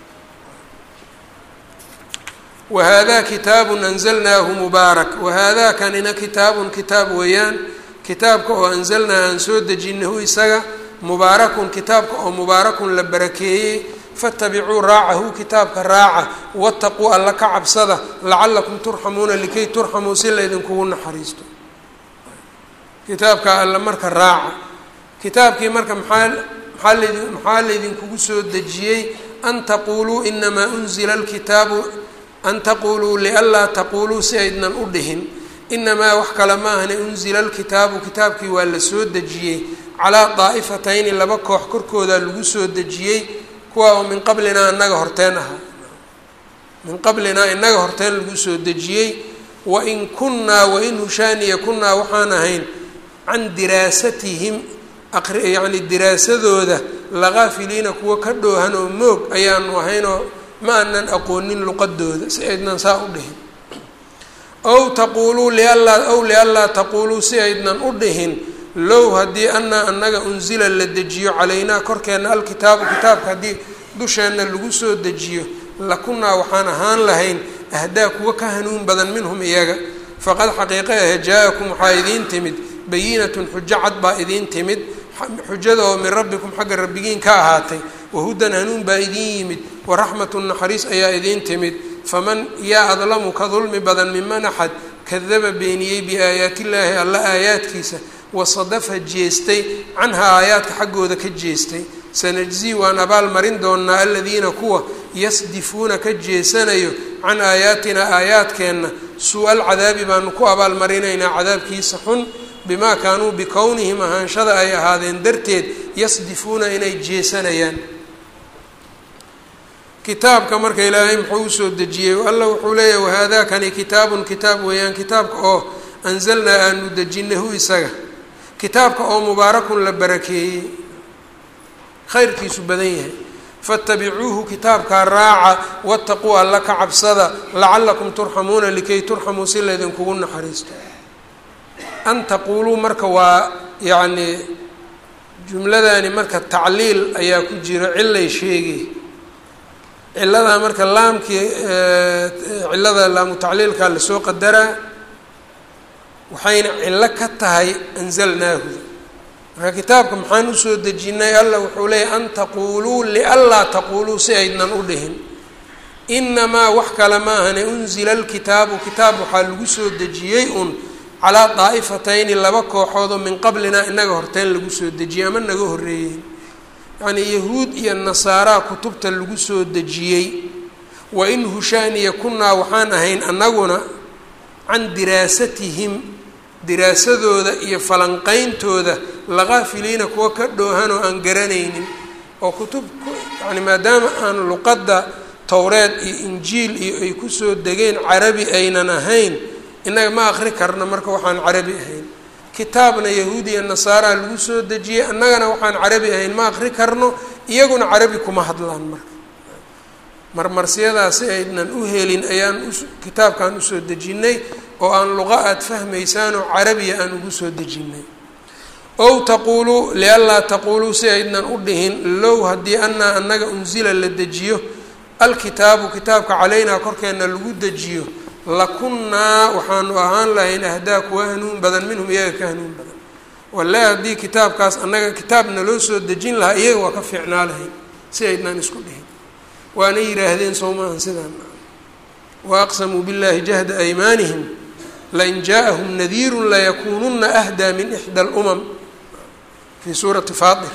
[SPEAKER 1] wahada kitaabun anzalnaahu mubaarak wahada kanina kitaabun kitaab weeyaan kitaabka oo anzalnaa aan soo dejinahu isaga mubaarakun kitaabka oo mubaarakun la barakeeyey fatabicuu raacahu kitaabka raaca wataquu alla ka cabsada lacalakum turxamuuna likay turxamuu si laydinkugu naxariisto kitaabka alla marka raaca kitaabkii marka maxaa maxaa laydin maxaa laydinkugu soo dejiyey an taquuluu inamaa unzila alkitaabu an taquuluu lianlaa taquuluu si aydnan u dhihin inamaa wax kale ma ahne unzila alkitaabu kitaabkii waa la soo dejiyey calaa daa'ifatayni laba koox korkooda lagu soo dejiyey kuwa oo min qablinaa inaga horteen ahaa min qablinaa inaga horteen lagu soo dejiyey wain kunnaa wain hushaaniya kunnaa waxaan ahayn can diraasatihim yacni diraasadooda lakaafiliina kuwa ka dhoohan oo moog ayaanu ahaynoo ma anan aqoonin luqadooda si aydnan saa u dhihin ow taquuluu lianlaa ow lianlaa taquuluu si aydnan u dhihin low haddii anaa anaga unsila la dejiyo calaynaa korkeenna alkitaabu kitaabka haddii dusheenna lagu soo dejiyo lakunaa waxaan ahaan lahayn ahdaa kuwa ka hanuun badan minhum iyaga faqad xaqiiqe ahe jaa-akum waxaa idiin timid bayinatun xujo cad baa idiin timid xujada oo min rabbikum xagga rabbigiin ka ahaatay wahudan hanuun baa idiin yimid waraxmatun naxariis ayaa idiin timid faman yaa adlamu ka dulmi badan miman axad kadaba beeniyey biaayaati illaahi alla aayaadkiisa wasadafa jeestay canhaa aayaadka xaggooda ka jeestay sanajzii waan abaal marin doonaa aladiina kuwa yasdifuuna ka jeesanayo can aayaatinaa aayaadkeenna suu-al cadaabi baanu ku abaalmarinaynaa cadaabkiisa xun bimaa kaanuu bikownihim ahaanshada ay ahaadeen darteed yasdifuuna inay jeesanayaan kitaabka marka ilaahay muxuu usoo dejiyey alla wuxuu leeyahy wahaadaakani kitaabun kitaab weeyaan kitaabka oo anzalnaa aanu dejinahu isaga kitaabka oo mubaarakun la barakeeyey khayrkiisu badan yahay faatabicuuhu kitaabkaa raaca wataquu alla ka cabsada lacalakum turxamuuna likay turxamuu si laydinkugu naxariisto an taquuluu marka waa yacni jumladani marka tacliil ayaa ku jiro cilay sheegay ciladaa marka laamkii cilada laamu tacliilkaa lasoo qadaraa waxayna cillo ka tahay anzalnaahu marka kitaabka maxaan usoo dejinay alla wuxuu leeyahy an taquuluu lianlaa taquuluu si aydnan u dhihin inamaa wax kale ma ahane unzila alkitaabu kitaab waxaa lagu soo dejiyey un calaa daa'ifatayni laba kooxoodoo min qablinaa inaga horteen lagu soo dejiyey ama naga horreeyeen yacnii yahuud iyo nasaaraa kutubta lagu soo dejiyey wa in hushaaniya kunnaa waxaan ahayn annaguna can diraasatihim diraasadooda iyo falanqeyntooda lakaafiliina kuwa ka dhoohan oo aan garanaynin oo kutub yani maadaama aan luqadda towreed iyo injiil iyo ay kusoo degeen carabi aynan ahayn innaga ma aqri karna marka waxaan carabi ahayn kitaabna yahuudi iyo nasaaraa lagu soo dejiyey annagana waxaan carabi ahayn ma aqri karno iyaguna carabi kuma hadlaan marka marmarsiyadaasi aydnan u helin ayaan kitaabkan usoo dejinnay oo aan luqa aada fahmaysaanoo carabiya aan ugu soo dejinnay ow taquuluu lianlaa taquuluu si aydnan u dhihin low haddii anaa annaga unsila la dejiyo alkitaabu kitaabka calaynaa korkeenna lagu dejiyo lakunnaa waxaanu ahaan lahayn ahdaa kuwa hanuun badan minhum iyaga ka hanuun badan wallahi haddii kitaabkaas annaga kitaabna loo soo dejin lahaa iyaga waa ka fiicnaa lahayn si aydnan isku dhihin waana yidhaahdeen soo maahan sidaan wa aqsamuu billahi jahda aymaanihim lain jaaءahum nadiiru layakununa ahdaa min ixdى اlumam fi suurati faatir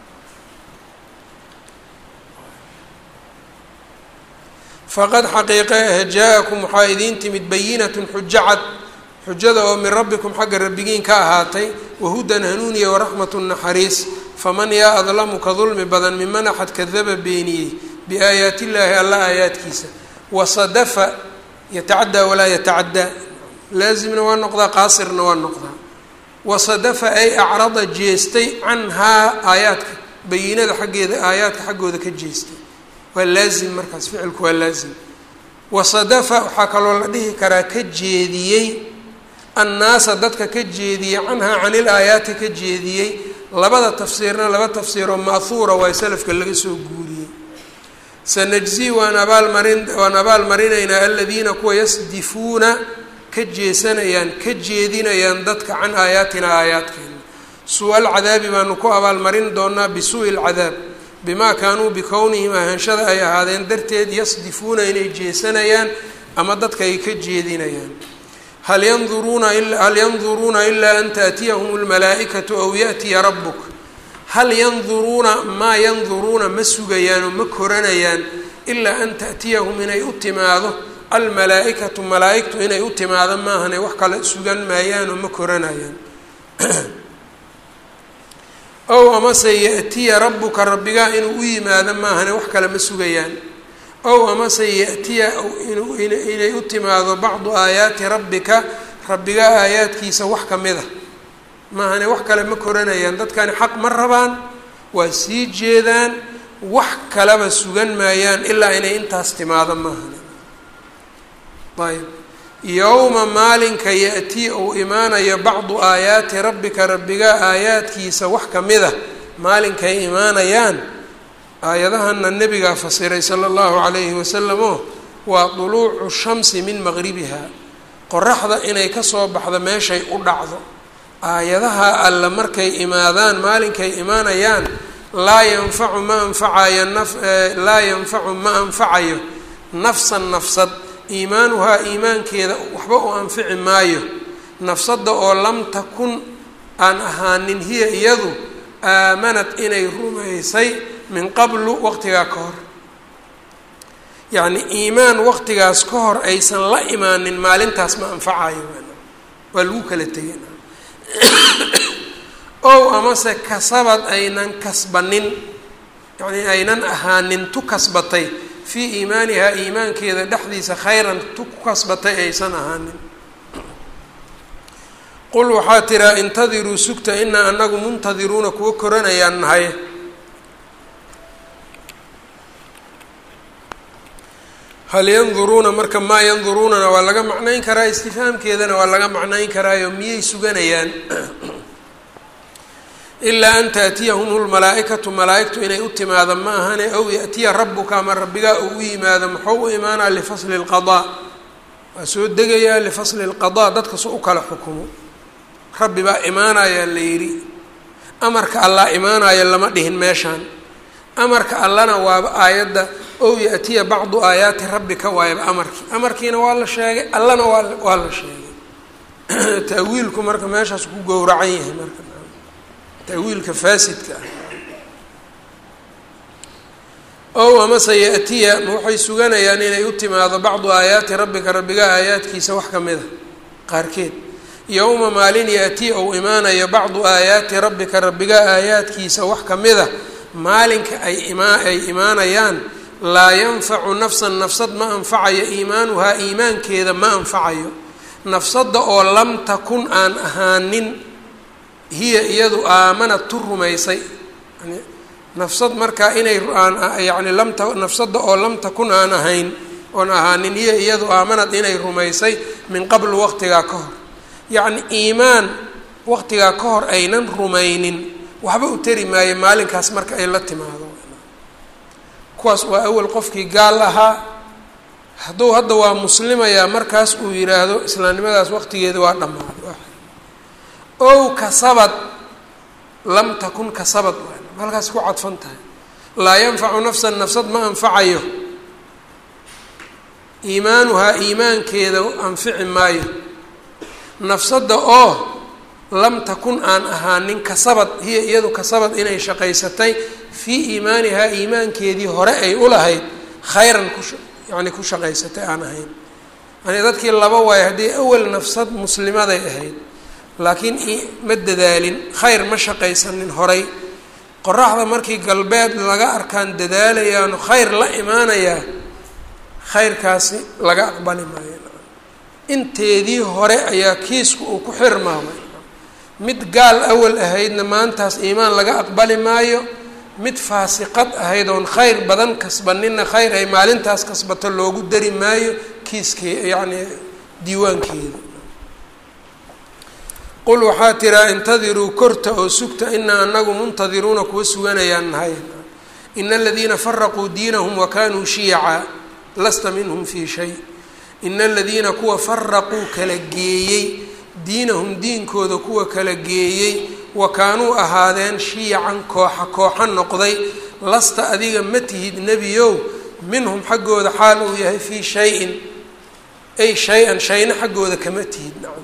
[SPEAKER 1] faqad xaqiiqe ah jaa-akum waxaa idiin timid bayinatun xujo cad xujada oo min rabbikum xagga rabbigiin ka ahaatay wahudan hanuuniya waraxmat naxariis faman yaa adlamu ka dulmi badan miman axad kadaba beeniyey biaayaat illaahi alla aayaadkiisa wasadafa yatacaddaa walaa yatacaddaa laazimna waa noqdaa qaasirna waa noqdaa wasadafa ay acrada jeestay canhaa aayaadka bayinada xaggeeda aayaadka xaggooda ka jeestay waa laazim markaas ficilku waa laazim wasadafa waxaa kaloo la dhihi karaa ka jeediyey annaasa dadka ka jeediyey canhaa canil aayaati ka jeediyey labada tafsiirna laba tafsiiroo ma'huura waa salafka laga soo guuriyey sanajzi waan abaalmarin waan abaalmarinaynaa aladiina kuwa yasdifuuna ka jeesanayaan ka jeedinayaan dadka can aayaatina aayaadkeena suu alcadaabi baanu ku abaalmarin doonaa bisuu'i lcadaab bimaa kaanuu bikownihim ahaanshada ay ahaadeen darteed yasdifuuna inay jeesanayaan ama dadka ay ka jeedinayaan hal yanduruuna hal yanduruuna ilaa an taatiyahum lmalaa'ikatu aw ya'tiya rabbuk hal yanduruuna maa yanduruuna ma sugayaan oo ma koranayaan ilaa an ta'tiyahum inay u timaado almalaa-ikatu malaa-igtu inay u timaado maahane wax kale sugan maayaan oo ma koranayaan ow amase ya'tiya rabbuka rabbigaa inuu u yimaado maahane wax kale ma sugayaan ow amase ya'tiya inay u timaado bacdu aayaati rabbika rabbigaa aayaadkiisa wax ka mid a maahane wax kale ma koranayaan dadkani xaq ma rabaan waa sii jeedaan wax kaleba sugan maayaan ilaa inay intaas timaado maahane ayb yowma maalinka ya-tii uu imaanayo bacdu aayaati rabbika rabbigaa aayaadkiisa wax ka mid a maalinkay imaanayaan aayadahana nebigaa fasiray sala allahu calayhi wasalam oo waa duluucu shamsi min maqribiha qoraxda inay kasoo baxdo meeshay u dhacdo aayadaha alle markay imaadaan maalinkay imaanayaan laa yanfacu ma anfacayo naf laa yanfacu ma anfacayo nafsan nafsad iimaanuhaa iimaankeeda waxba u anfici maayo nafsadda oo lam takun aan ahaanin hiya iyadu aamanad inay rumaysay min qablu waqtigaa ka hor yacni iimaan waqtigaas ka hor aysan la imaanin maalintaas ma anfacayo waa lagu kala tegay ow amase kasabad aynan kasbanin yacni aynan ahaanin tu kasbatay fii iimaanihaa iimaankeeda dhexdiisa khayran tu ku kasbatay aysan ahaanin qul waxaa tiraa intadiruu sugta inaa anagu muntadiruuna kuwa koranayaan nahay hal yanduruuna marka maa yanduruunana waa laga macnayn karaa istifhaamkeedana waa laga macnayn karaayo miyay suganayaan ilaa an taatiyahum lmalaa-ikatu malaa-igtu inay u timaado ma ahane aw yaatiya rabuka ama rabbigaa uu u yimaado muxuu u imaanaa lifasli lqadaa waa soo degayaa lifasli lqadaa dadka su u kala xukumo rabbi baa imaanayaa la yidhi amarka allah imaanaya lama dhihin meeshaan amarka allana waaba aayadda ow yaatiya bacdu aayaati rabbika waayaba amarkii amarkiina waa la sheegay allana waa waa la sheegay taawiilku marka meeshaas ku gowracan yahay marka taawiilka faasidka ah ow amase yaatiya ma waxay suganayaan inay u timaado bacdu aayaati rabbika rabbiga aayaadkiisa wax ka mid a qaarkeed yowma maalin yaati ou imaanayo bacdu aayaati rabbika rabbiga aayaadkiisa wax ka mid a maalinka ay imaa ay imaanayaan laa yanfacu nafsan nafsad ma anfacayo iimaanuhaa iimaankeeda ma anfacayo nafsadda oo lam takun aan ahaanin hiya iyadu aamanad tu rumaysay yani nafsad markaa inay aan yani lamta nafsadda oo lam takun aan ahayn oon ahaanin hiya iyadu aamanad inay rumaysay min qablu waqtigaa ka hor yacni iimaan waqtigaa ka hor aynan rumaynin waxba u tari maayo maalinkaas marka ay la timaado kuwaas waa awel qofkii gaal ahaa hadduu hadda waa muslimayaa markaas uu yidhaahdo islaamnimadaas waqtigeeda waa dhammaaday ow kasabad lam takun kasabad halkaas ku cadfan tahay laa yanfacu nafsan nafsad ma anfacayo iimaanuhaa iimaankeeda anfici maayo nafsadda oo lam takun aan ahaanin kasabad hiya iyadu kasabad inay shaqaysatay fii iimaanihaa iimaankeedii hore ay u lahayd khayran ku yacni ku shaqaysatay aan ahayn yani dadkii laba waayo haddii awal nafsad muslimaday ahayd laakiin ma dadaalin khayr ma shaqaysanin horay qoraxda markii galbeed laga arkaan dadaalayaano khayr la imaanayaa khayrkaasi laga aqbali maayo inteedii hore ayaa kiisku uu ku xirmaamay mid gaal awal ahaydna maantaas iimaan laga aqbali maayo mid faasiqad ahayd oon khayr badan kasbanina khayr ay maalintaas kasbato loogu dari maayo kiiskee yacni diiwaankeeda qul waxaa tiraa intadiruu korta oo sugta inaa anagu muntadiruuna kuwa suganayaan nahay ina aladiina faraquu diinahum wakanuu shiyaca lasta minhum fii shay ina aladiina kuwa faraquu kala geeyey diinahum diinkooda kuwa kala geeyey wa kaanuu ahaadeen shiyacan kooxa kooxa noqday lasta adiga ma tihid nebiyow minhum xaggooda xaal uu yahay fii shayin ay shay-an shayna xaggooda kama tihid nacam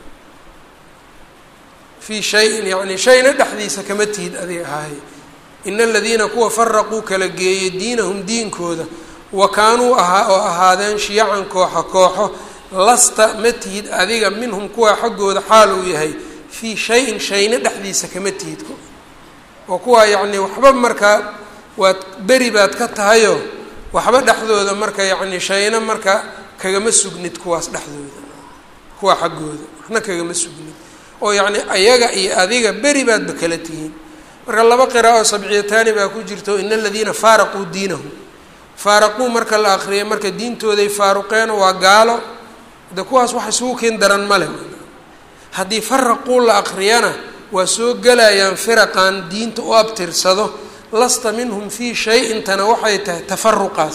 [SPEAKER 1] fii shayin yacni shayna dhexdiisa kama tihid adiga ahaay ina aladiina kuwa faraquu kala geeyey diinahum diinkooda wa kaanuu ahaa oo ahaadeen shiyacan kooxa kooxo lasta ma tihid adiga minhum kuwa xaggooda xaal uu yahay fii shayin shayna dhexdiisa kama tihid oo kuwaa yacni waxba markaa waad beri baad ka tahayoo waxba dhexdooda marka yacni shayna marka kagama sugnid kuwaas dhexdooda kuwa xaggooda waxna kagama sugnid oo yacni ayaga iyo adiga beri baadba kala tihiin marka laba qiraa'o sabciyataani baa ku jirto ina aladiina faaraquu diinahum faaraquu marka la akriyay marka diintooday faaruqeen waa gaalo de kuwaas wax isugu keen daran male haddii faraquu la akriyana waa soo gelayaan firaqan diinta u abtirsado lasta minhum fii shay-intana waxay tahay tafaruqaas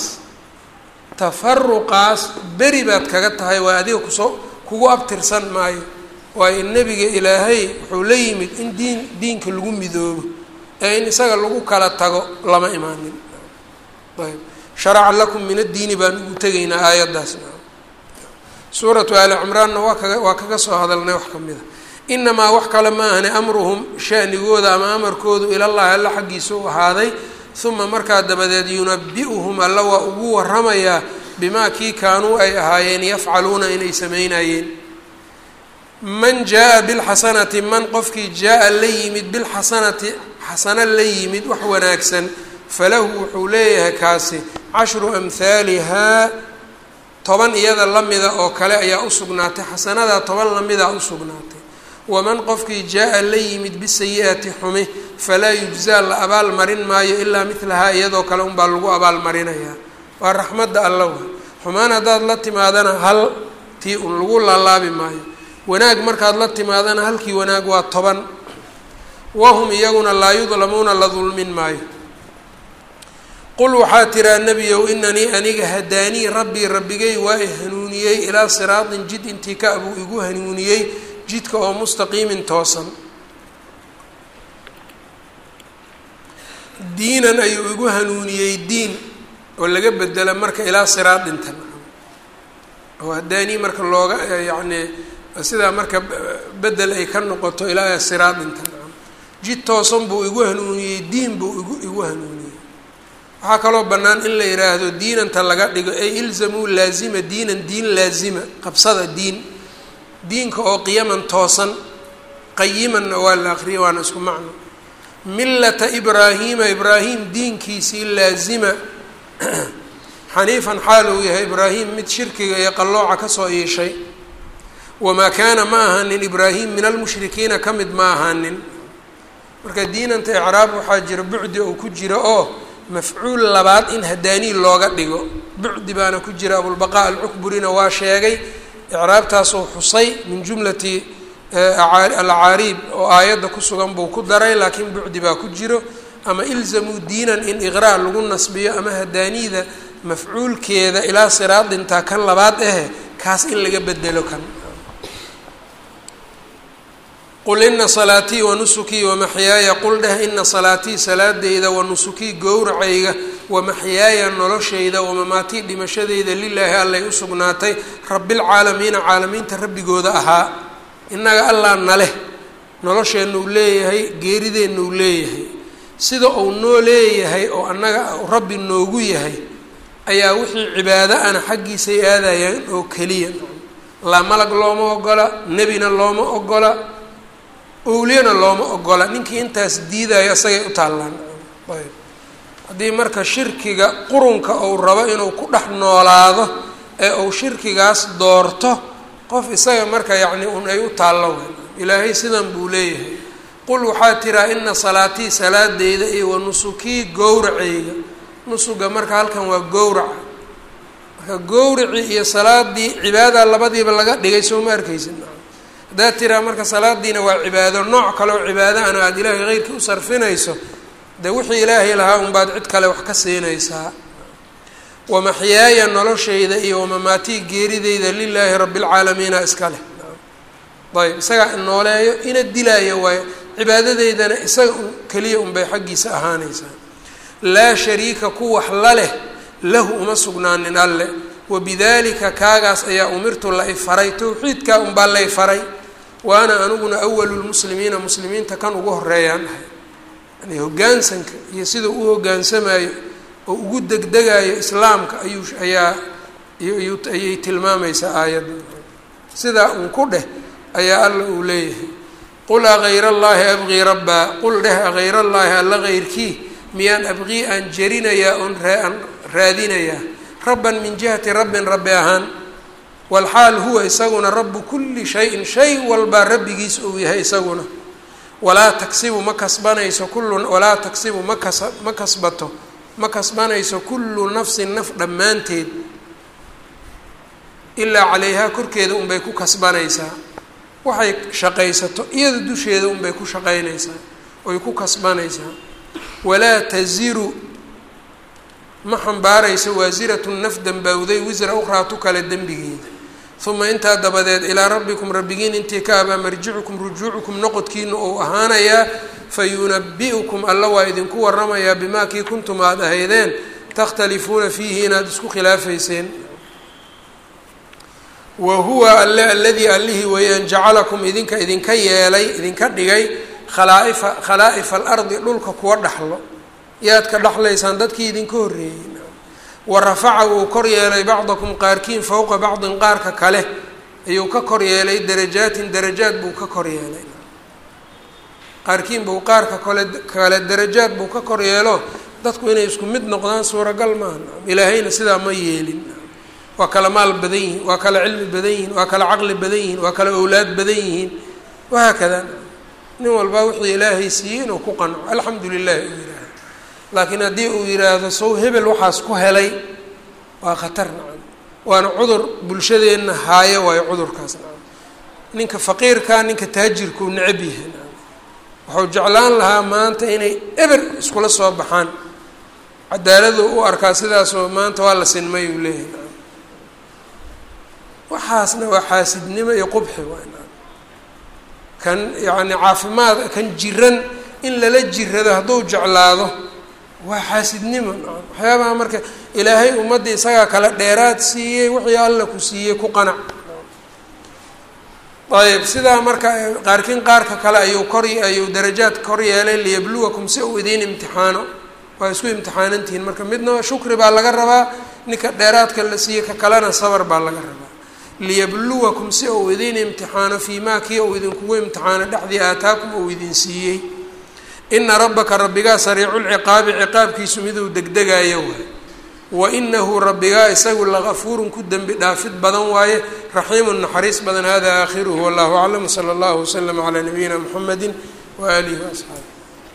[SPEAKER 1] tafaruqaas beri baad kaga tahay waa adiga kusoo kugu abtirsan maayo waayo nebiga ilaahay wuxuu la yimid in diin diinka lagu midoobo ee in isaga lagu kala tago lama imaanin ayb sharaca lakum min addiini baan ugu tegaynaa aayaddaas suuratu ali cimraanna waa kaga waa kaga soo hadalnay wax ka mid a inamaa wax kale ma ahne amruhum shanigooda ama amarkoodu ilallahi alla xaggiisa u ahaaday uma markaa dabadeed yunabi-uhum alla waa ugu waramayaa bimaa kii kaanuu ay ahaayeen yafcaluuna inay sameynayeen man jaa-a bilxasanati man qofkii jaa-a la yimid bilxasanati xasano la yimid wax wanaagsan falahu wuxuu leeyahay kaasi cashru amhaalihaa toban iyada lamida oo kale ayaa usugnaatay xasanadaa toban lamidaa usugnaatay waman qofkii jaa-a la yimid bisayi-ati xumi falaa yujzaa la abaal marin maayo ilaa midlahaa iyadoo kale unbaa lagu abaalmarinayaa waa raxmadda alla wa xumaan haddaad la timaadana hal tii un lagu laalaabi maayo wanaag markaad la timaadana halkii wanaag waa toban wahum iyaguna laa yudlamuuna la dulmin maayo qul waxaa tiraa nebiyow inanii aniga hadaanii rabbii rabbigay waa i hanuuniyey ilaa siraatin jid intii ka abuu igu hanuuniyey jidka oo mustaqiimin toosan diinan ayuu igu hanuuniyey diin oo laga bedela marka ilaa siraatinta oo hadaanii marka looga yacni sidaa marka bedel ay ka noqoto ilaa siraatinta jid toosan buu igu hanuuniyey diin buu igu igu hanuuniyey waxaa kaloo bannaan in la yidhaahdo diinanta laga dhigo ay ilzamuu laazima diinan diin laazima qabsada diin diinka oo qiyaman toosan qayimanna waa la aqriyay waana isku macno millata ibraahiima ibraahim diinkiisii laazima xaniifan xaal uu yahay ibraahim mid shirkiga iyo qallooca kasoo iishay wamaa kaana ma ahaanin ibraahim min almushrikiina ka mid ma ahaanin marka diinanta icraab waxaa jira bucdi oo ku jira oo mafcuul labaad in hadaanii looga dhigo bucdi baana ku jira abulbaqaa alcukburina waa sheegay icraabtaasoo xusay min jumlati alcaariib oo aayadda ku sugan buu ku daray laakiin bucdi baa ku jiro ama ilzamuu diinan in iqraa lagu nasbiyo ama hadaaniida mafcuulkeeda ilaa siraadintaa kan labaad ahe kaas in laga bedelo kan qul ina salaatii wanusukii wamaxyaaya qul dheh ina salaatii salaadeyda wanusukii gowracayga wamaxyaaya noloshayda wamamaatii dhimashadeyda lilaahi allay u sugnaatay rabilcaalamiina caalamiinta rabbigooda ahaa innaga allah naleh nolosheenna uu leeyahay geerideenna uu leeyahay sida uu noo leeyahay oo annaga rabbi noogu yahay ayaa wixii cibaado ana xaggiisay aadayaan oo keliya laa malag looma ogola nebina looma ogola owliyana looma ogola ninkii intaas diidayo isagay u taallaan ayb haddii marka shirkiga qurunka uu rabo inuu ku dhex noolaado ee uu shirkigaas doorto qof isaga marka yacni un ay u taallo wey ilaahay sidan buu leeyahay qul waxaa tiraa ina salaatii salaadeyda iyo wa nusukii gowraceyga nusuga marka halkan waa gowraca marka gowracii iyo salaadii cibaada labadiiba laga dhigay soo ma arkaysid haddaad tiraa marka salaadiina waa cibaado nooc kale oo cibaado ana aada ilaahay heyrkii u sarfinayso dee wixii ilaahay lahaa unbaad cid kale wax ka siinaysaa wamaxyaaya noloshayda iyo wamamaatii geerideyda lilaahi rabi lcaalamiina iska leh ayb isagaa inooleeyo ina dilaayo waayo cibaadadeydana isaga un keliya unbay xaggiisa ahaanaysaa laa shariika ku wax la leh lahu uma sugnaanin alle wabidalika kaagaas ayaa umirtu la ifaray towxiidkaa unbaa lay faray wa ana aniguna awalu lmuslimiina muslimiinta kan ugu horeeyaan ahay yani hoggaansanka iyo sidau u hoggaansamayo oo ugu degdegayo islaamka ayuu ayaa ayay tilmaamaysaa aayadda sidaa un ku dheh ayaa alla uu leeyahay qul agayr allaahi abqii rabbaa qul dheh agayr allaahi alla heyrkii miyaan abqii aan jerinayaa oon aan raadinayaa rabban min jihati rabbin rabbi ahaan walxaal huwa isaguna rabu kulli shayin shay walbaa rabbigiis uu yahay isaguna walaa tagsibu ma kasbanayso kullu walaa tagsibu ma kas ma kasbato ma kasbanayso kullu nafsin naf dhammaanteed ilaa calayhaa korkeeda unbay ku kasbanaysaa waxay shaqaysato iyada dusheeda unbay ku shaqaynaysaa oy ku kasbanaysaa walaa taziru ma xambaarayso waasiratun naf dembawday wisra ukhraatu kale dembigeeda uma intaa dabadeed ilaa rabbikum rabbigiin intii ka abaa marjicukum rujuucukum noqodkiina ou ahaanayaa fayunabi'ukum alla waa idinku waramayaa bimaa kii kuntum aada ahaydeen takhtalifuuna fiihi inaad isku khilaafayseen wa huwa alle aladii allihii weeyaan jacalakum idinka idinka yeelay idinka dhigay khalaa'ifa khalaa'ifa alardi dhulka kuwa dhaxlo yaad ka dhaxlaysaan dadkii idinka horreeyey wa rafaca wuu kor yeelay bacdakum qaarkiin fowqa bacdin qaarka kale ayuu ka kor yeelay darajaatin darajaad buu ka kor yeelay qaarkiin buu qaarka kole kale darajaad buu ka kor yeelo dadku inay isku mid noqdaan suuragal maaha ilaahayna sidaa ma yeelin waa kala maal badan yihiin waa kala cilmi badan yihiin waa kala caqli badan yihiin waa kala owlaad badan yihiin wahaakada nin walbaa wuxuu ilaahay siiyey inuu ku qanco alxamdu lilah uu yihaaha laakiin haddii uu yidhaahdo sow hebel waxaas ku helay waa khatar nacam waana cudur bulshadeenna haayo waayo cudurkaas nacam ninka faqiirkaa ninka taajirkuu necab yahay nacam wuxuu jeclaan lahaa maanta inay eber iskula soo baxaan cadaaladu u arkaa sidaasoo maanta waa la sinmay uu leeyahay nacam waxaasna waa xaasidnimo iyo qubxi waay nacam kan yacni caafimaad kan jiran in lala jirado hadduu jeclaado waa xaasidnimo nacam waxyaabaha marka ilaahay ummadda isagaa kala dheeraad siiyey wixii alla ku siiyey ku qanac ayb sidaa marka qaarkiin qaarka kale ayuu kor ayuu darajaad kor yeelay liyabluwakum si uu idiin imtixaano waa isku imtixaanantihiin marka midna shukri baa laga rabaa ninka dheeraadka la siiyey ka kalena sabar baa laga rabaa liyabluwakum si uu idiin imtixaano fii maa kii uu idinkugu imtixaano dhexdii aataakum uu idin siiyey ina rabbaka rabbigaa sariiculciqaabi ciqaabkiisu miduu degdegayo waay wa inahu rabbigaa isagu lagafuurun ku dembi dhaafid badan waaye raxiimun naxariis badan hada aakhiruhu wallahu aclam sala allahu waslama calaa nabiyina muxamedi waaalihi waasxaabi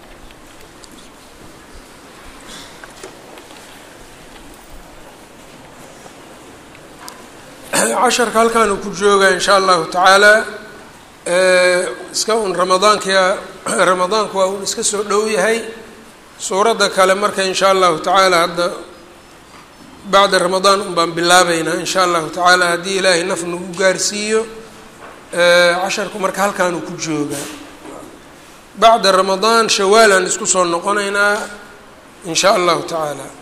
[SPEAKER 1] casharka halkaanu ku joogaa in sha allahu tacaala iska un ramadaanka ramadaanku waa un iska soo dhow yahay suuradda kale marka in sha allahu tacaala hadda bacda ramadaan un baan bilaabeynaa in sha allahu tacaala haddii ilaahay naf nagu gaarsiiyo casharku marka halkaanu ku joogaa bacda ramadaan shawaalaan isku soo noqoneynaa in sha allahu tacaala